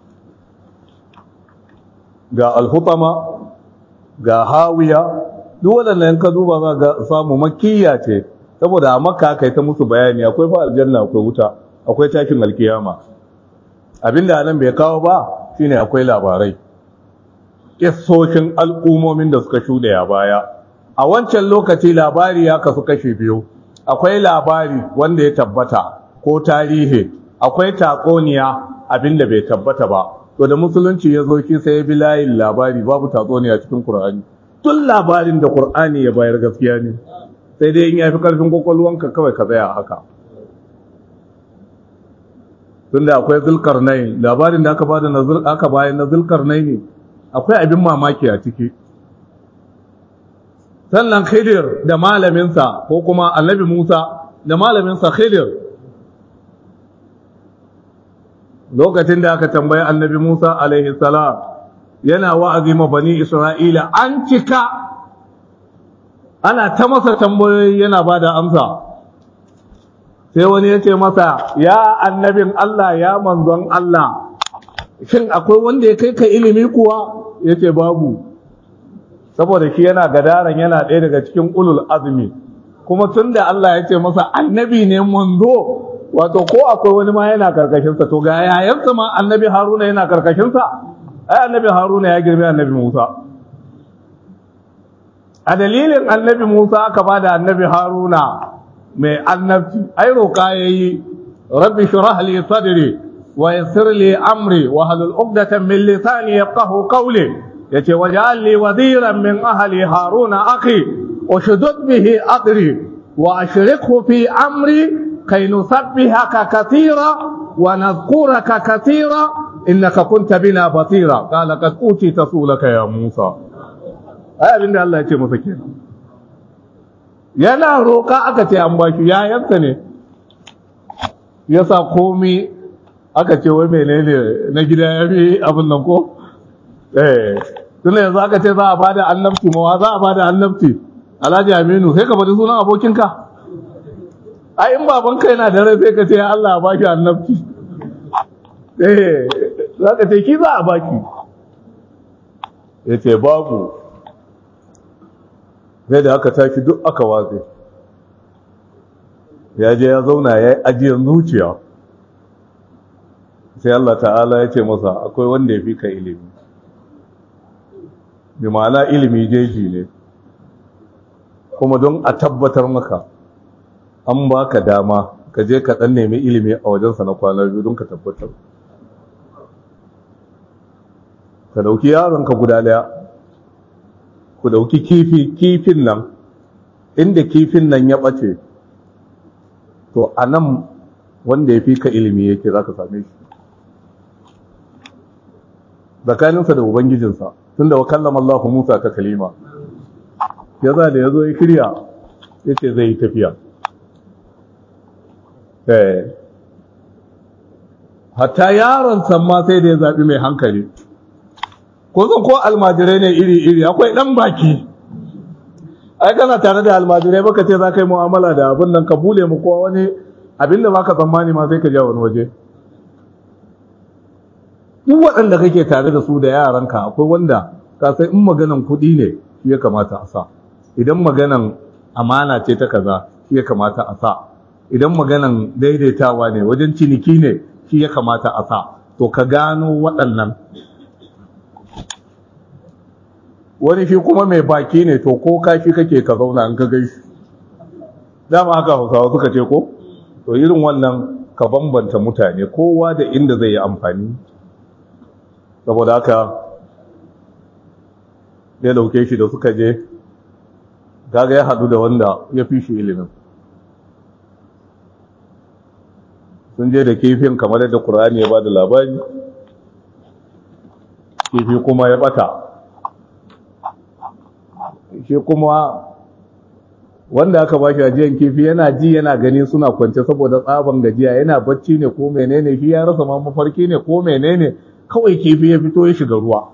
ga alhutama ga hawiya duk waɗannan ka duba za ga samu makiyya ce saboda a makka aka yi ta musu bayani akwai fa aljanna akwai wuta akwai takin alkiyama abinda nan bai kawo ba shine akwai labarai kissoshin al'ummomin da suka shuɗe a baya a wancan lokaci labari ya kasu kashe biyu akwai labari wanda ya tabbata ko tarihi akwai tatsuniya abinda bai tabbata ba to da musulunci ya zo shi sai ya bi layin labari babu tatsuniya cikin Qur'ani tun labarin da Qur'ani ya bayar gaskiya ne sai dai in yafi karfin kwakwalwanka kawai ka tsaya haka tunda akwai zulkarnain labarin da aka bada na zul aka bayar na zulkarnain akwai abin mamaki a ciki sannan Khidir da malaminsa ko kuma Annabi Musa da malaminsa Khidir lokacin da aka tambayi annabi Musa alaihi salam yana wa'azi ma bani Isra'ila an cika ana ta masa tambayoyi yana bada amsa sai wani ya ce masa ya annabin Allah ya manzon Allah shin akwai wanda ya kai ka ilimi kuwa yace babu saboda shi yana gadaran yana ɗaya daga cikin ulul azmi kuma tunda Allah ya ce masa annabi ne manzo wato ko akwai wani ma yana karkashinsa to ga yayansa ma annabi haruna yana karkashinsa ai annabi haruna ya girme annabi musa a dalilin annabi musa aka ba da annabi haruna mai annabci ai roƙa ya yi rabbi shirah li sadri wa yassir li amri wa halul uqdatan min lisani yafqahu qawli yace waj'al li waziran min ahli haruna akhi ushdud bihi adri wa ashrikhu fi amri كي نسبحك كثيرا ونذكرك كثيرا إنك كنت بنا بصيرا قال قد أوتيت سؤلك يا موسى أي abin da Allah ya ce masa kenan yana roƙa aka ce an bashi ya yanka ne yasa komi aka ce wai menene na gida ya fi abin nan ko eh tunda yanzu aka ce za a bada annabci mawa za a bada annabci Alhaji Aminu sai ka bada sunan abokinka ai in baban kai na da rai sai ka ce ya Allah ba shi annabci eh za ka ce ki za a baki ya ce babu sai da aka tashi duk aka watse ya je ya zauna ya yi ajiyar zuciya sai Allah ta'ala ya ce masa akwai wanda ya fi ka ilimi bi ma'ana ilimi jeji ne kuma don a tabbatar maka an ba ka dama ka je ka ɗan nemi ilimi a wajensa na kwana biyu don ka tabbatar ka dauki yaronka guda daya ku dauki kifi kifin nan inda kifin nan ya ɓace to a nan wanda ya fi ka ilimi yake za ka same shi tsakaninsa da ubangijinsa tun da wakallama Allah Musa ta kalima ya za da ya zo ya shirya ya ce zai yi tafiya hatta yaron ma sai da ya zaɓi mai hankali ko zan ko almajirai ne iri-iri akwai ɗan baki ai kana tare da almajirai baka ce za ka yi mu'amala da abin nan ka bule mu kowa wani abin da baka tsammani ma sai ka ja wani waje duk waɗanda kake tare da su da yaranka akwai wanda ka sai in maganan kuɗi ne shi ya kamata a sa idan maganan amana ce ta kaza shi ya kamata a sa idan maganan daidaitawa ne wajen ciniki ne shi ya kamata a sa to ka gano waɗannan wani shi kuma mai baki ne to ko kashi kake ka zauna an ka gaishi dama haka hausawa suka ce ko to irin wannan ka bambanta mutane kowa da inda zai yi amfani saboda haka ya dauke shi da suka je kaga ya hadu da wanda ya fi shi ilimin sun je da kifin kamar yadda Qur'ani ya bada labari kifi kuma ya bata shi kuma wanda aka ba shi ajiyan kifi yana ji yana gani suna kwance saboda tsaban gajiya yana bacci ne ko menene shi ya rasa ma mafarki ne ko menene kawai kifi ya fito ya shiga ruwa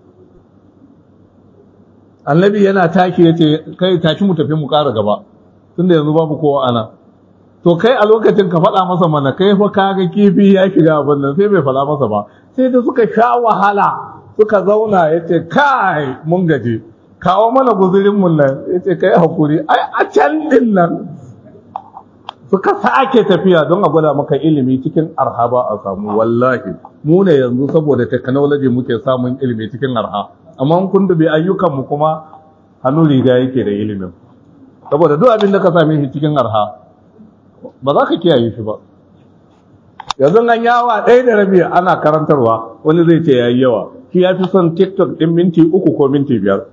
annabi yana tashi ya ce kai tashi mu tafi mu ƙara gaba tunda yanzu babu kowa ana to kai a lokacin ka faɗa masa mana kai fa kaga kifi ya shiga abin nan sai bai faɗa masa ba sai da suka sha wahala suka zauna ya ce kai mun gaji kawo mana guzurin mun nan ya ce kai hakuri ai a can din nan suka sake tafiya don a gwada maka ilimi cikin arha ba a samu wallahi mu ne yanzu saboda technology muke samun ilimi cikin arha amma kun dubi ayyukanmu kuma hannu riga yake da ilimin saboda duk abin da ka same shi cikin arha ba za ka kiyaye shi ba yanzu an yawa ɗaya da rabi ana karantarwa wani zai ce yayi yawa shi ya fi son tiktok ɗin minti uku ko minti biyar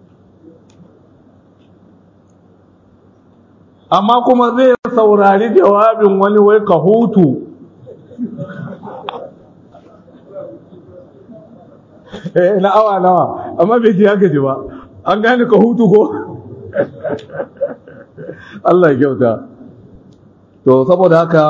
amma kuma zai saurari jawabin wani wai ka hutu eh na awa nawa amma bai ji haka ji ba an gane ka hutu ko Allah ya kyauta to saboda haka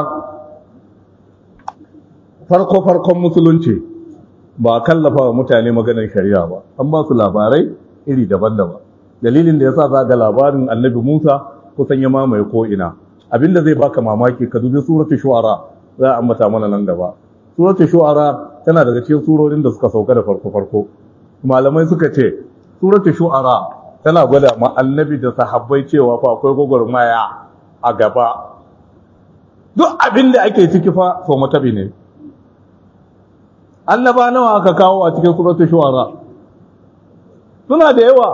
farko farkon musulunci ba kallafa wa mutane maganar shari'a ba an ba su labarai iri daban-daban dalilin da yasa za ga labarin annabi Musa kusan ya mamaye ko ina abinda zai baka mamaki ka dubi suratul shu'ara za a ambata mana nan gaba suratul shu'ara tana daga cikin surorin da suka sauka da farko farko malamai suka ce suratul shu'ara tana gwada ma annabi da sahabbai cewa fa akwai gwagwarmaya a gaba duk abinda ake ciki fa so matabi ne annaba nawa aka kawo a cikin suratul shu'ara suna da yawa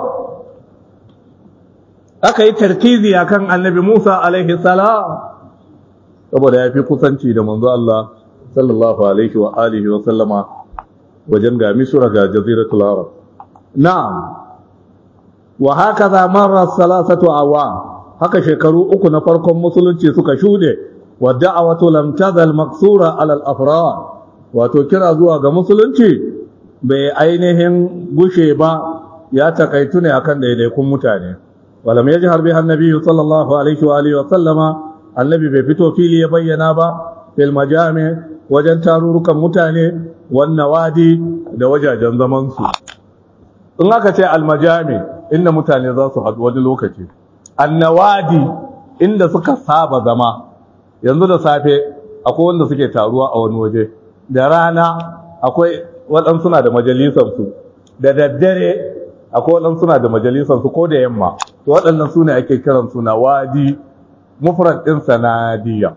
aka yi tarkizi akan annabi Musa alaihi salam saboda ya fi kusanci da manzo Allah sallallahu alaihi wa alihi wa sallama wajen ga misra ga jaziratul arab na'am wa hakaza marra salasatu awam haka shekaru uku na farkon musulunci suka shude wa da'awatu lam tazal maksura ala al-afrad wato kira zuwa ga musulunci bai ainihin gushe ba ya takaitu ne akan daidaikun mutane walam yajhar biha annabi sallallahu alaihi wa alihi wa sallama annabi bai fito fili ya bayyana ba fil majami wajen tarurukan mutane wan nawadi da wajajen zaman su in aka ce al majami inda mutane za su haɗu wani lokaci an nawadi inda suka saba zama yanzu da safe akwai wanda suke taruwa a wani waje da rana akwai waɗansu suna da majalisansu da daddare akwai waɗansu suna da majalisansu ko da yamma to waɗannan su ne ake kiran suna wadi mufrad ɗinsa nadiya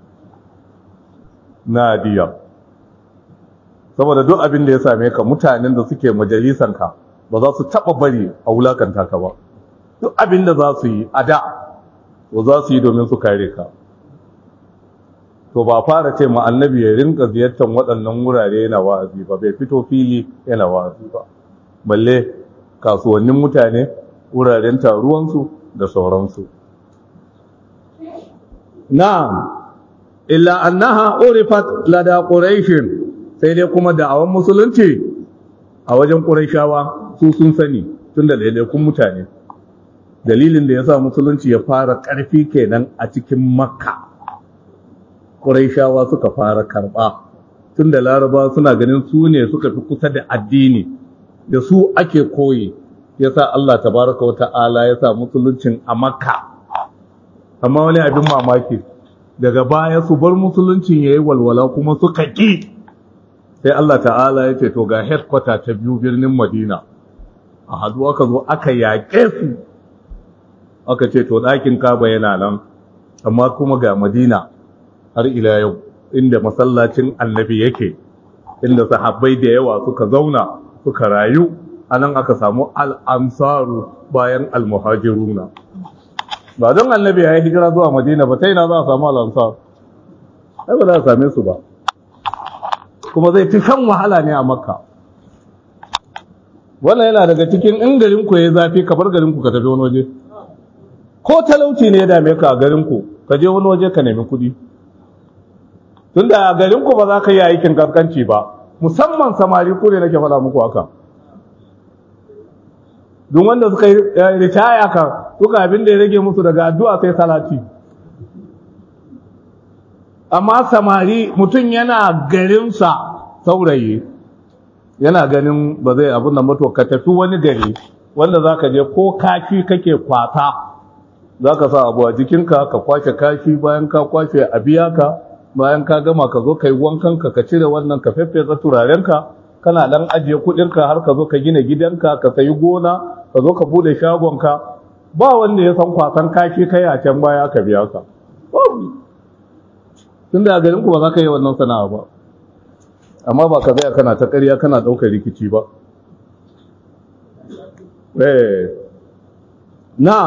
nadiya saboda duk abin da ya same ka mutanen da suke majalisanka ba za su taɓa bari a wulakanta ka ba duk abin da za su yi a da to za su yi domin su kare ka to ba fara ce ma annabi ya rinka ziyartar waɗannan wurare yana wa'azi ba bai fito fili yana wa'azi ba balle kasuwannin mutane wuraren taruwansu da sauransu na'am illa annaha urifat lada quraishin sai dai kuma da'awan musulunci a wajen quraishawa su sun sani tunda daidaikun mutane dalilin da ya sa musulunci ya fara ƙarfi kenan a cikin makka ƙuraishawa suka fara karɓa tun da laraba suna ganin su ne suka fi kusa da addini da su ake koyi ya sa Allah tabaraka wa ta'ala ya sa musuluncin a makka amma wani abin mamaki daga baya su bar musuluncin ya yi walwala kuma suka ƙi sai Allah ta'ala ya ce to ga headquarter ta biyu birnin madina a hadu aka zo aka yaƙe su aka ce to ɗakin kaba yana nan amma kuma ga madina har ila yau inda masallacin annabi yake inda sahabbai da yawa suka zauna suka rayu a nan aka samu al'ansaru bayan almuhajiruna ba don annabi ya yi hijira zuwa madina ba ta yana za a samu al'ansar ai ba za a same su ba kuma zai fi shan wahala ne a makka wannan yana daga cikin in garinku ya zafi ka bar garinku ka tafi wani waje ko talauci ne ya dame ka a garinku ka je wani waje ka nemi kudi tun da a garinku ba za ka yi aikin kaskanci ba musamman samari ko ne nake faɗa muku haka don wanda suka yi ritaya ka suka abin da ya rage musu daga addu'a sai salati amma samari mutum yana garinsa saurayi yana ganin ba zai abin da mutu ka tafi wani gari wanda za ka je ko kashi kake kwata za ka sa abu a jikinka ka kwace kashi bayan ka kwace a biya ka bayan ka gama ka zo ka yi wankanka ka cire wannan ka feffesa turarenka kana dan ajiye kudinka har ka zo ka gina gidanka ka sayi gona ka zo ka bude shagonka ba wanda ya san kwasan kashi kai a can baya ka biya ka tun da garin ku ba za ka yi wannan sana'a ba amma ba ka zaya kana ta ƙarya kana ɗaukar rikici ba na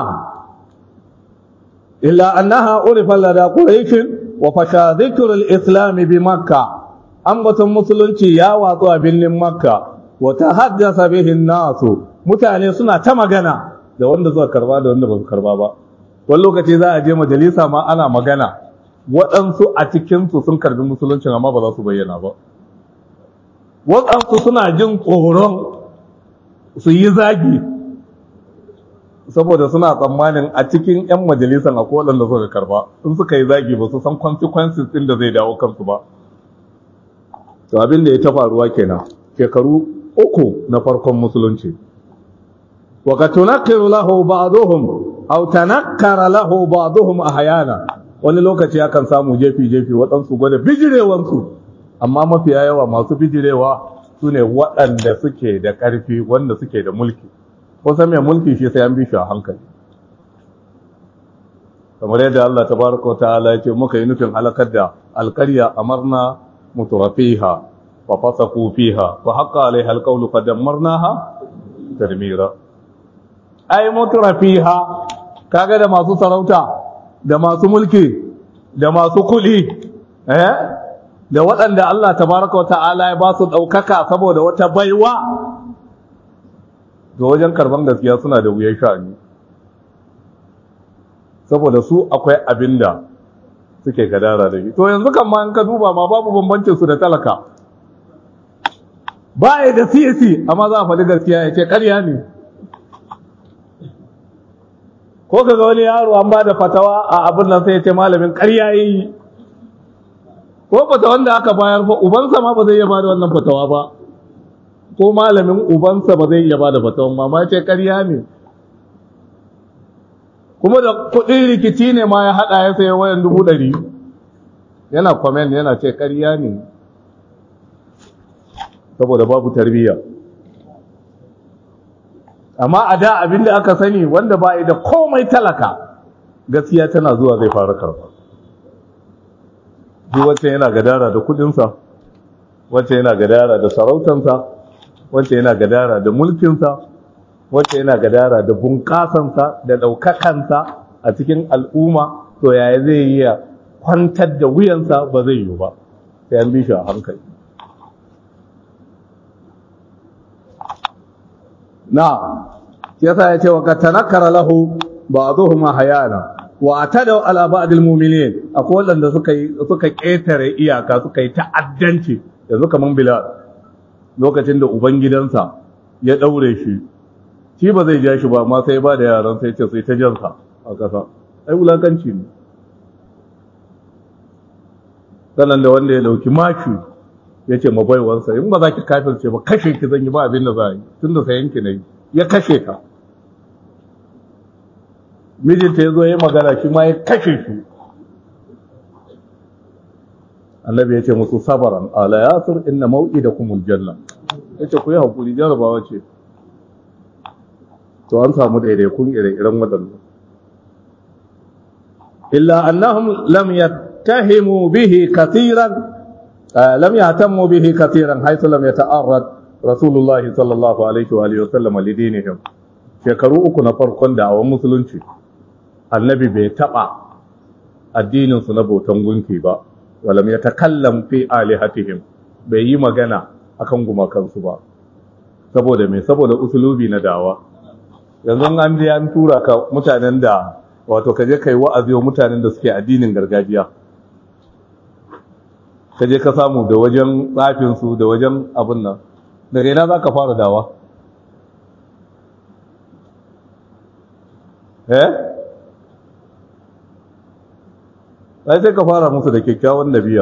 illa annaha urifa lada quraishin wa fasha dhikr al-islam bi makkah ambaton musulunci ya watsu a birnin makka wa tahaddasa bihi nasu mutane suna ta magana da wanda zuwa karba da wanda ba su karba ba wani lokaci za a je majalisa ma ana magana waɗansu a cikinsu sun karbi musuluncin amma ba za su bayyana ba waɗansu suna jin tsoron su yi zagi saboda suna tsammanin a cikin 'yan majalisan a waɗanda suka karba in suka yi zagi ba su san consequences ɗin da zai dawo kansu ba to abin da ya ta faruwa kenan shekaru uku na farkon musulunci wa ka tunakkiru lahu ba'dhum aw tanakkara lahu ba'dhum ahyana wani lokaci akan samu jefi jefi waɗansu gwada bijirewansu amma mafiya yawa masu bijirewa sune waɗanda suke da ƙarfi wanda suke da mulki kusan mai mulki shi sai an bi shi a hankali kamar yadda Allah tabaraka ta'ala ya ce muka yi nufin halakar da alƙarya amarna مترفيها وفسقوا فيها وحق عليها القول فدمرناها تدميرا اي مترفيها kaga da masu sarauta da masu mulki da masu kuli eh da waɗanda Allah tabaraka ta'ala ya ba su ɗaukaka saboda wata baiwa ga wajen karban gaskiya suna da wuyan sha'ani saboda su akwai abinda suke gadara da shi to yanzu kan ma in ka duba ma babu bambancin su da talaka ba ya da siyasi amma za a faɗi gaskiya ya ce ƙarya ne ko ka ga wani yaro an ba da fatawa a abin nan sai ya ce malamin ƙarya ya yi ko fatawan da aka bayar fa ubansa ma ba zai iya ba da wannan fatawa ba ko malamin ubansa ba zai iya ba da fatawan ma ma ya ce ƙarya ne kuma da kudin rikici ne ma ya hada ya sayi wayan dubu ɗari yana kwamen yana ce ƙarya ne saboda babu tarbiyya amma a da abinda aka sani wanda ba da komai talaka gaskiya tana zuwa zai fara karba duk wacce yana gadara da kudinsa wacce yana gadara da sarautansa wacce yana gadara da mulkinsa wacce yana gadara da bunƙasansa da ɗaukakansa a cikin al'umma to yaya zai yi ya kwantar da wuyansa ba zai yi ba sai an bi shi a hankali na yasa ya ce wa ka tanakkara lahu ba'dhum hayana wa atadaw ala ba'd almu'minin akwai wanda suka yi suka ketare iyaka suka yi ta'addanci yanzu kaman bilal lokacin da ubangidansa ya daure shi shi ba zai ja shi ba amma sai ba da yaran sai ce sai ta jansa a ƙasa ai wulakanci ne sannan da wanda ya dauki maki ya ce mabaiwansa in ba za ki kafirce ba kashe ki zan yi ba abin da za a yi tun da sayan ki na yi ya kashe ka mijinta ya zo ya yi magana shi ma ya kashe shi annabi ya ce musu sabaran ala yasir inna mau'idakumul janna yace ku yi hakuri jarabawa ce to an samu daidaikun ire-iren waɗannan illa annahum lam yattahimu bihi katiran lam yahtammu bihi katiran haythu lam yata'arrad rasulullah sallallahu alaihi wa alihi wasallam lidinihim shekaru uku na farkon da'awar musulunci annabi bai taba addinin su na bautan gunki ba walam yatakallam fi alihatihim bai yi magana akan gumakansu ba saboda me saboda usulubi na dawa yanzu an je an tura ka mutanen da wato kaje kai wa'azi wa mutanen da suke addinin gargajiya kaje ka samu da wajen tsafin su da wajen abin nan daga ina zaka fara dawa eh sai sai ka fara musu da kyakkyawan dabi'a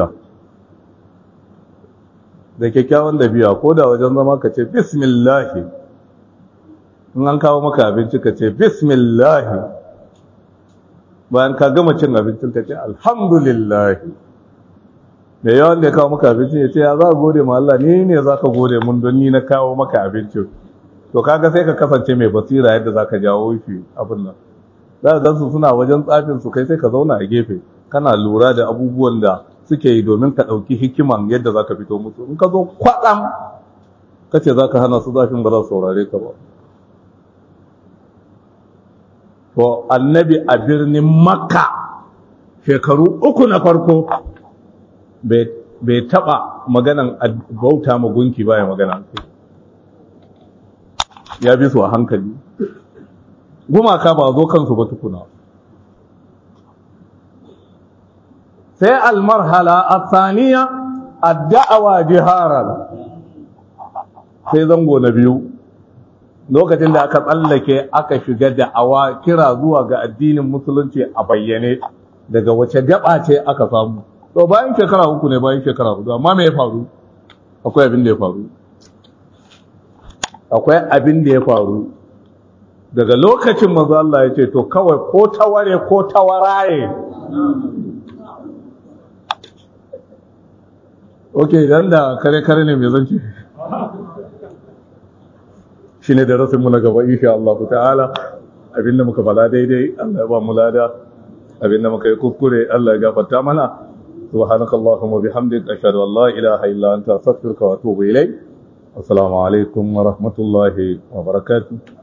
da kyakkyawan dabi'a ko da wajen zama ka ce bismillahi in an kawo maka abinci ka ce bismillahi bayan ka gama cin abincin ka ce alhamdulillahi da yawan da ya kawo maka abincin ya ce ya za a gode ma Allah ni ne za ka gode mun don ni na kawo maka abincin to kaga sai ka kasance mai basira yadda za ka jawo shi abin nan za ka gansu suna wajen tsafin su kai sai ka zauna a gefe kana lura da abubuwan da suke yi domin ka ɗauki hikiman yadda za ka fito musu in ka zo kwaɗam ka ce za ka hana su zafin ba za su saurare ka ba to annabi a birnin makka shekaru uku na farko bai taɓa maganan bauta ma gunki ba ya magana ya bi su a hankali gumaka ba zo kansu ba tukuna sai almarhala a saniya a da'awa jiharar sai zango na biyu lokacin da aka tsallake aka shiga da'awa kira zuwa ga addinin musulunci a bayyane daga wace gaba ce aka samu to bayan shekara uku ne bayan shekara hudu amma me ya faru akwai abin da ya faru akwai abin da ya faru daga lokacin mazu Allah ya ce to kawai ko taware ko tawaraye ok idan da kare-kare ne mai zance shi ne da rasinmu na gaba insha Allah ta'ala abinda muka fala daidai Allah ya ba mu lada abinda muka yi kuskure Allah ya gafarta mana subhanakallahumma bihamdik ashhadu an la ilaha illa anta astaghfiruka wa atubu ilayk assalamu alaikum wa rahmatullahi wa barakatuh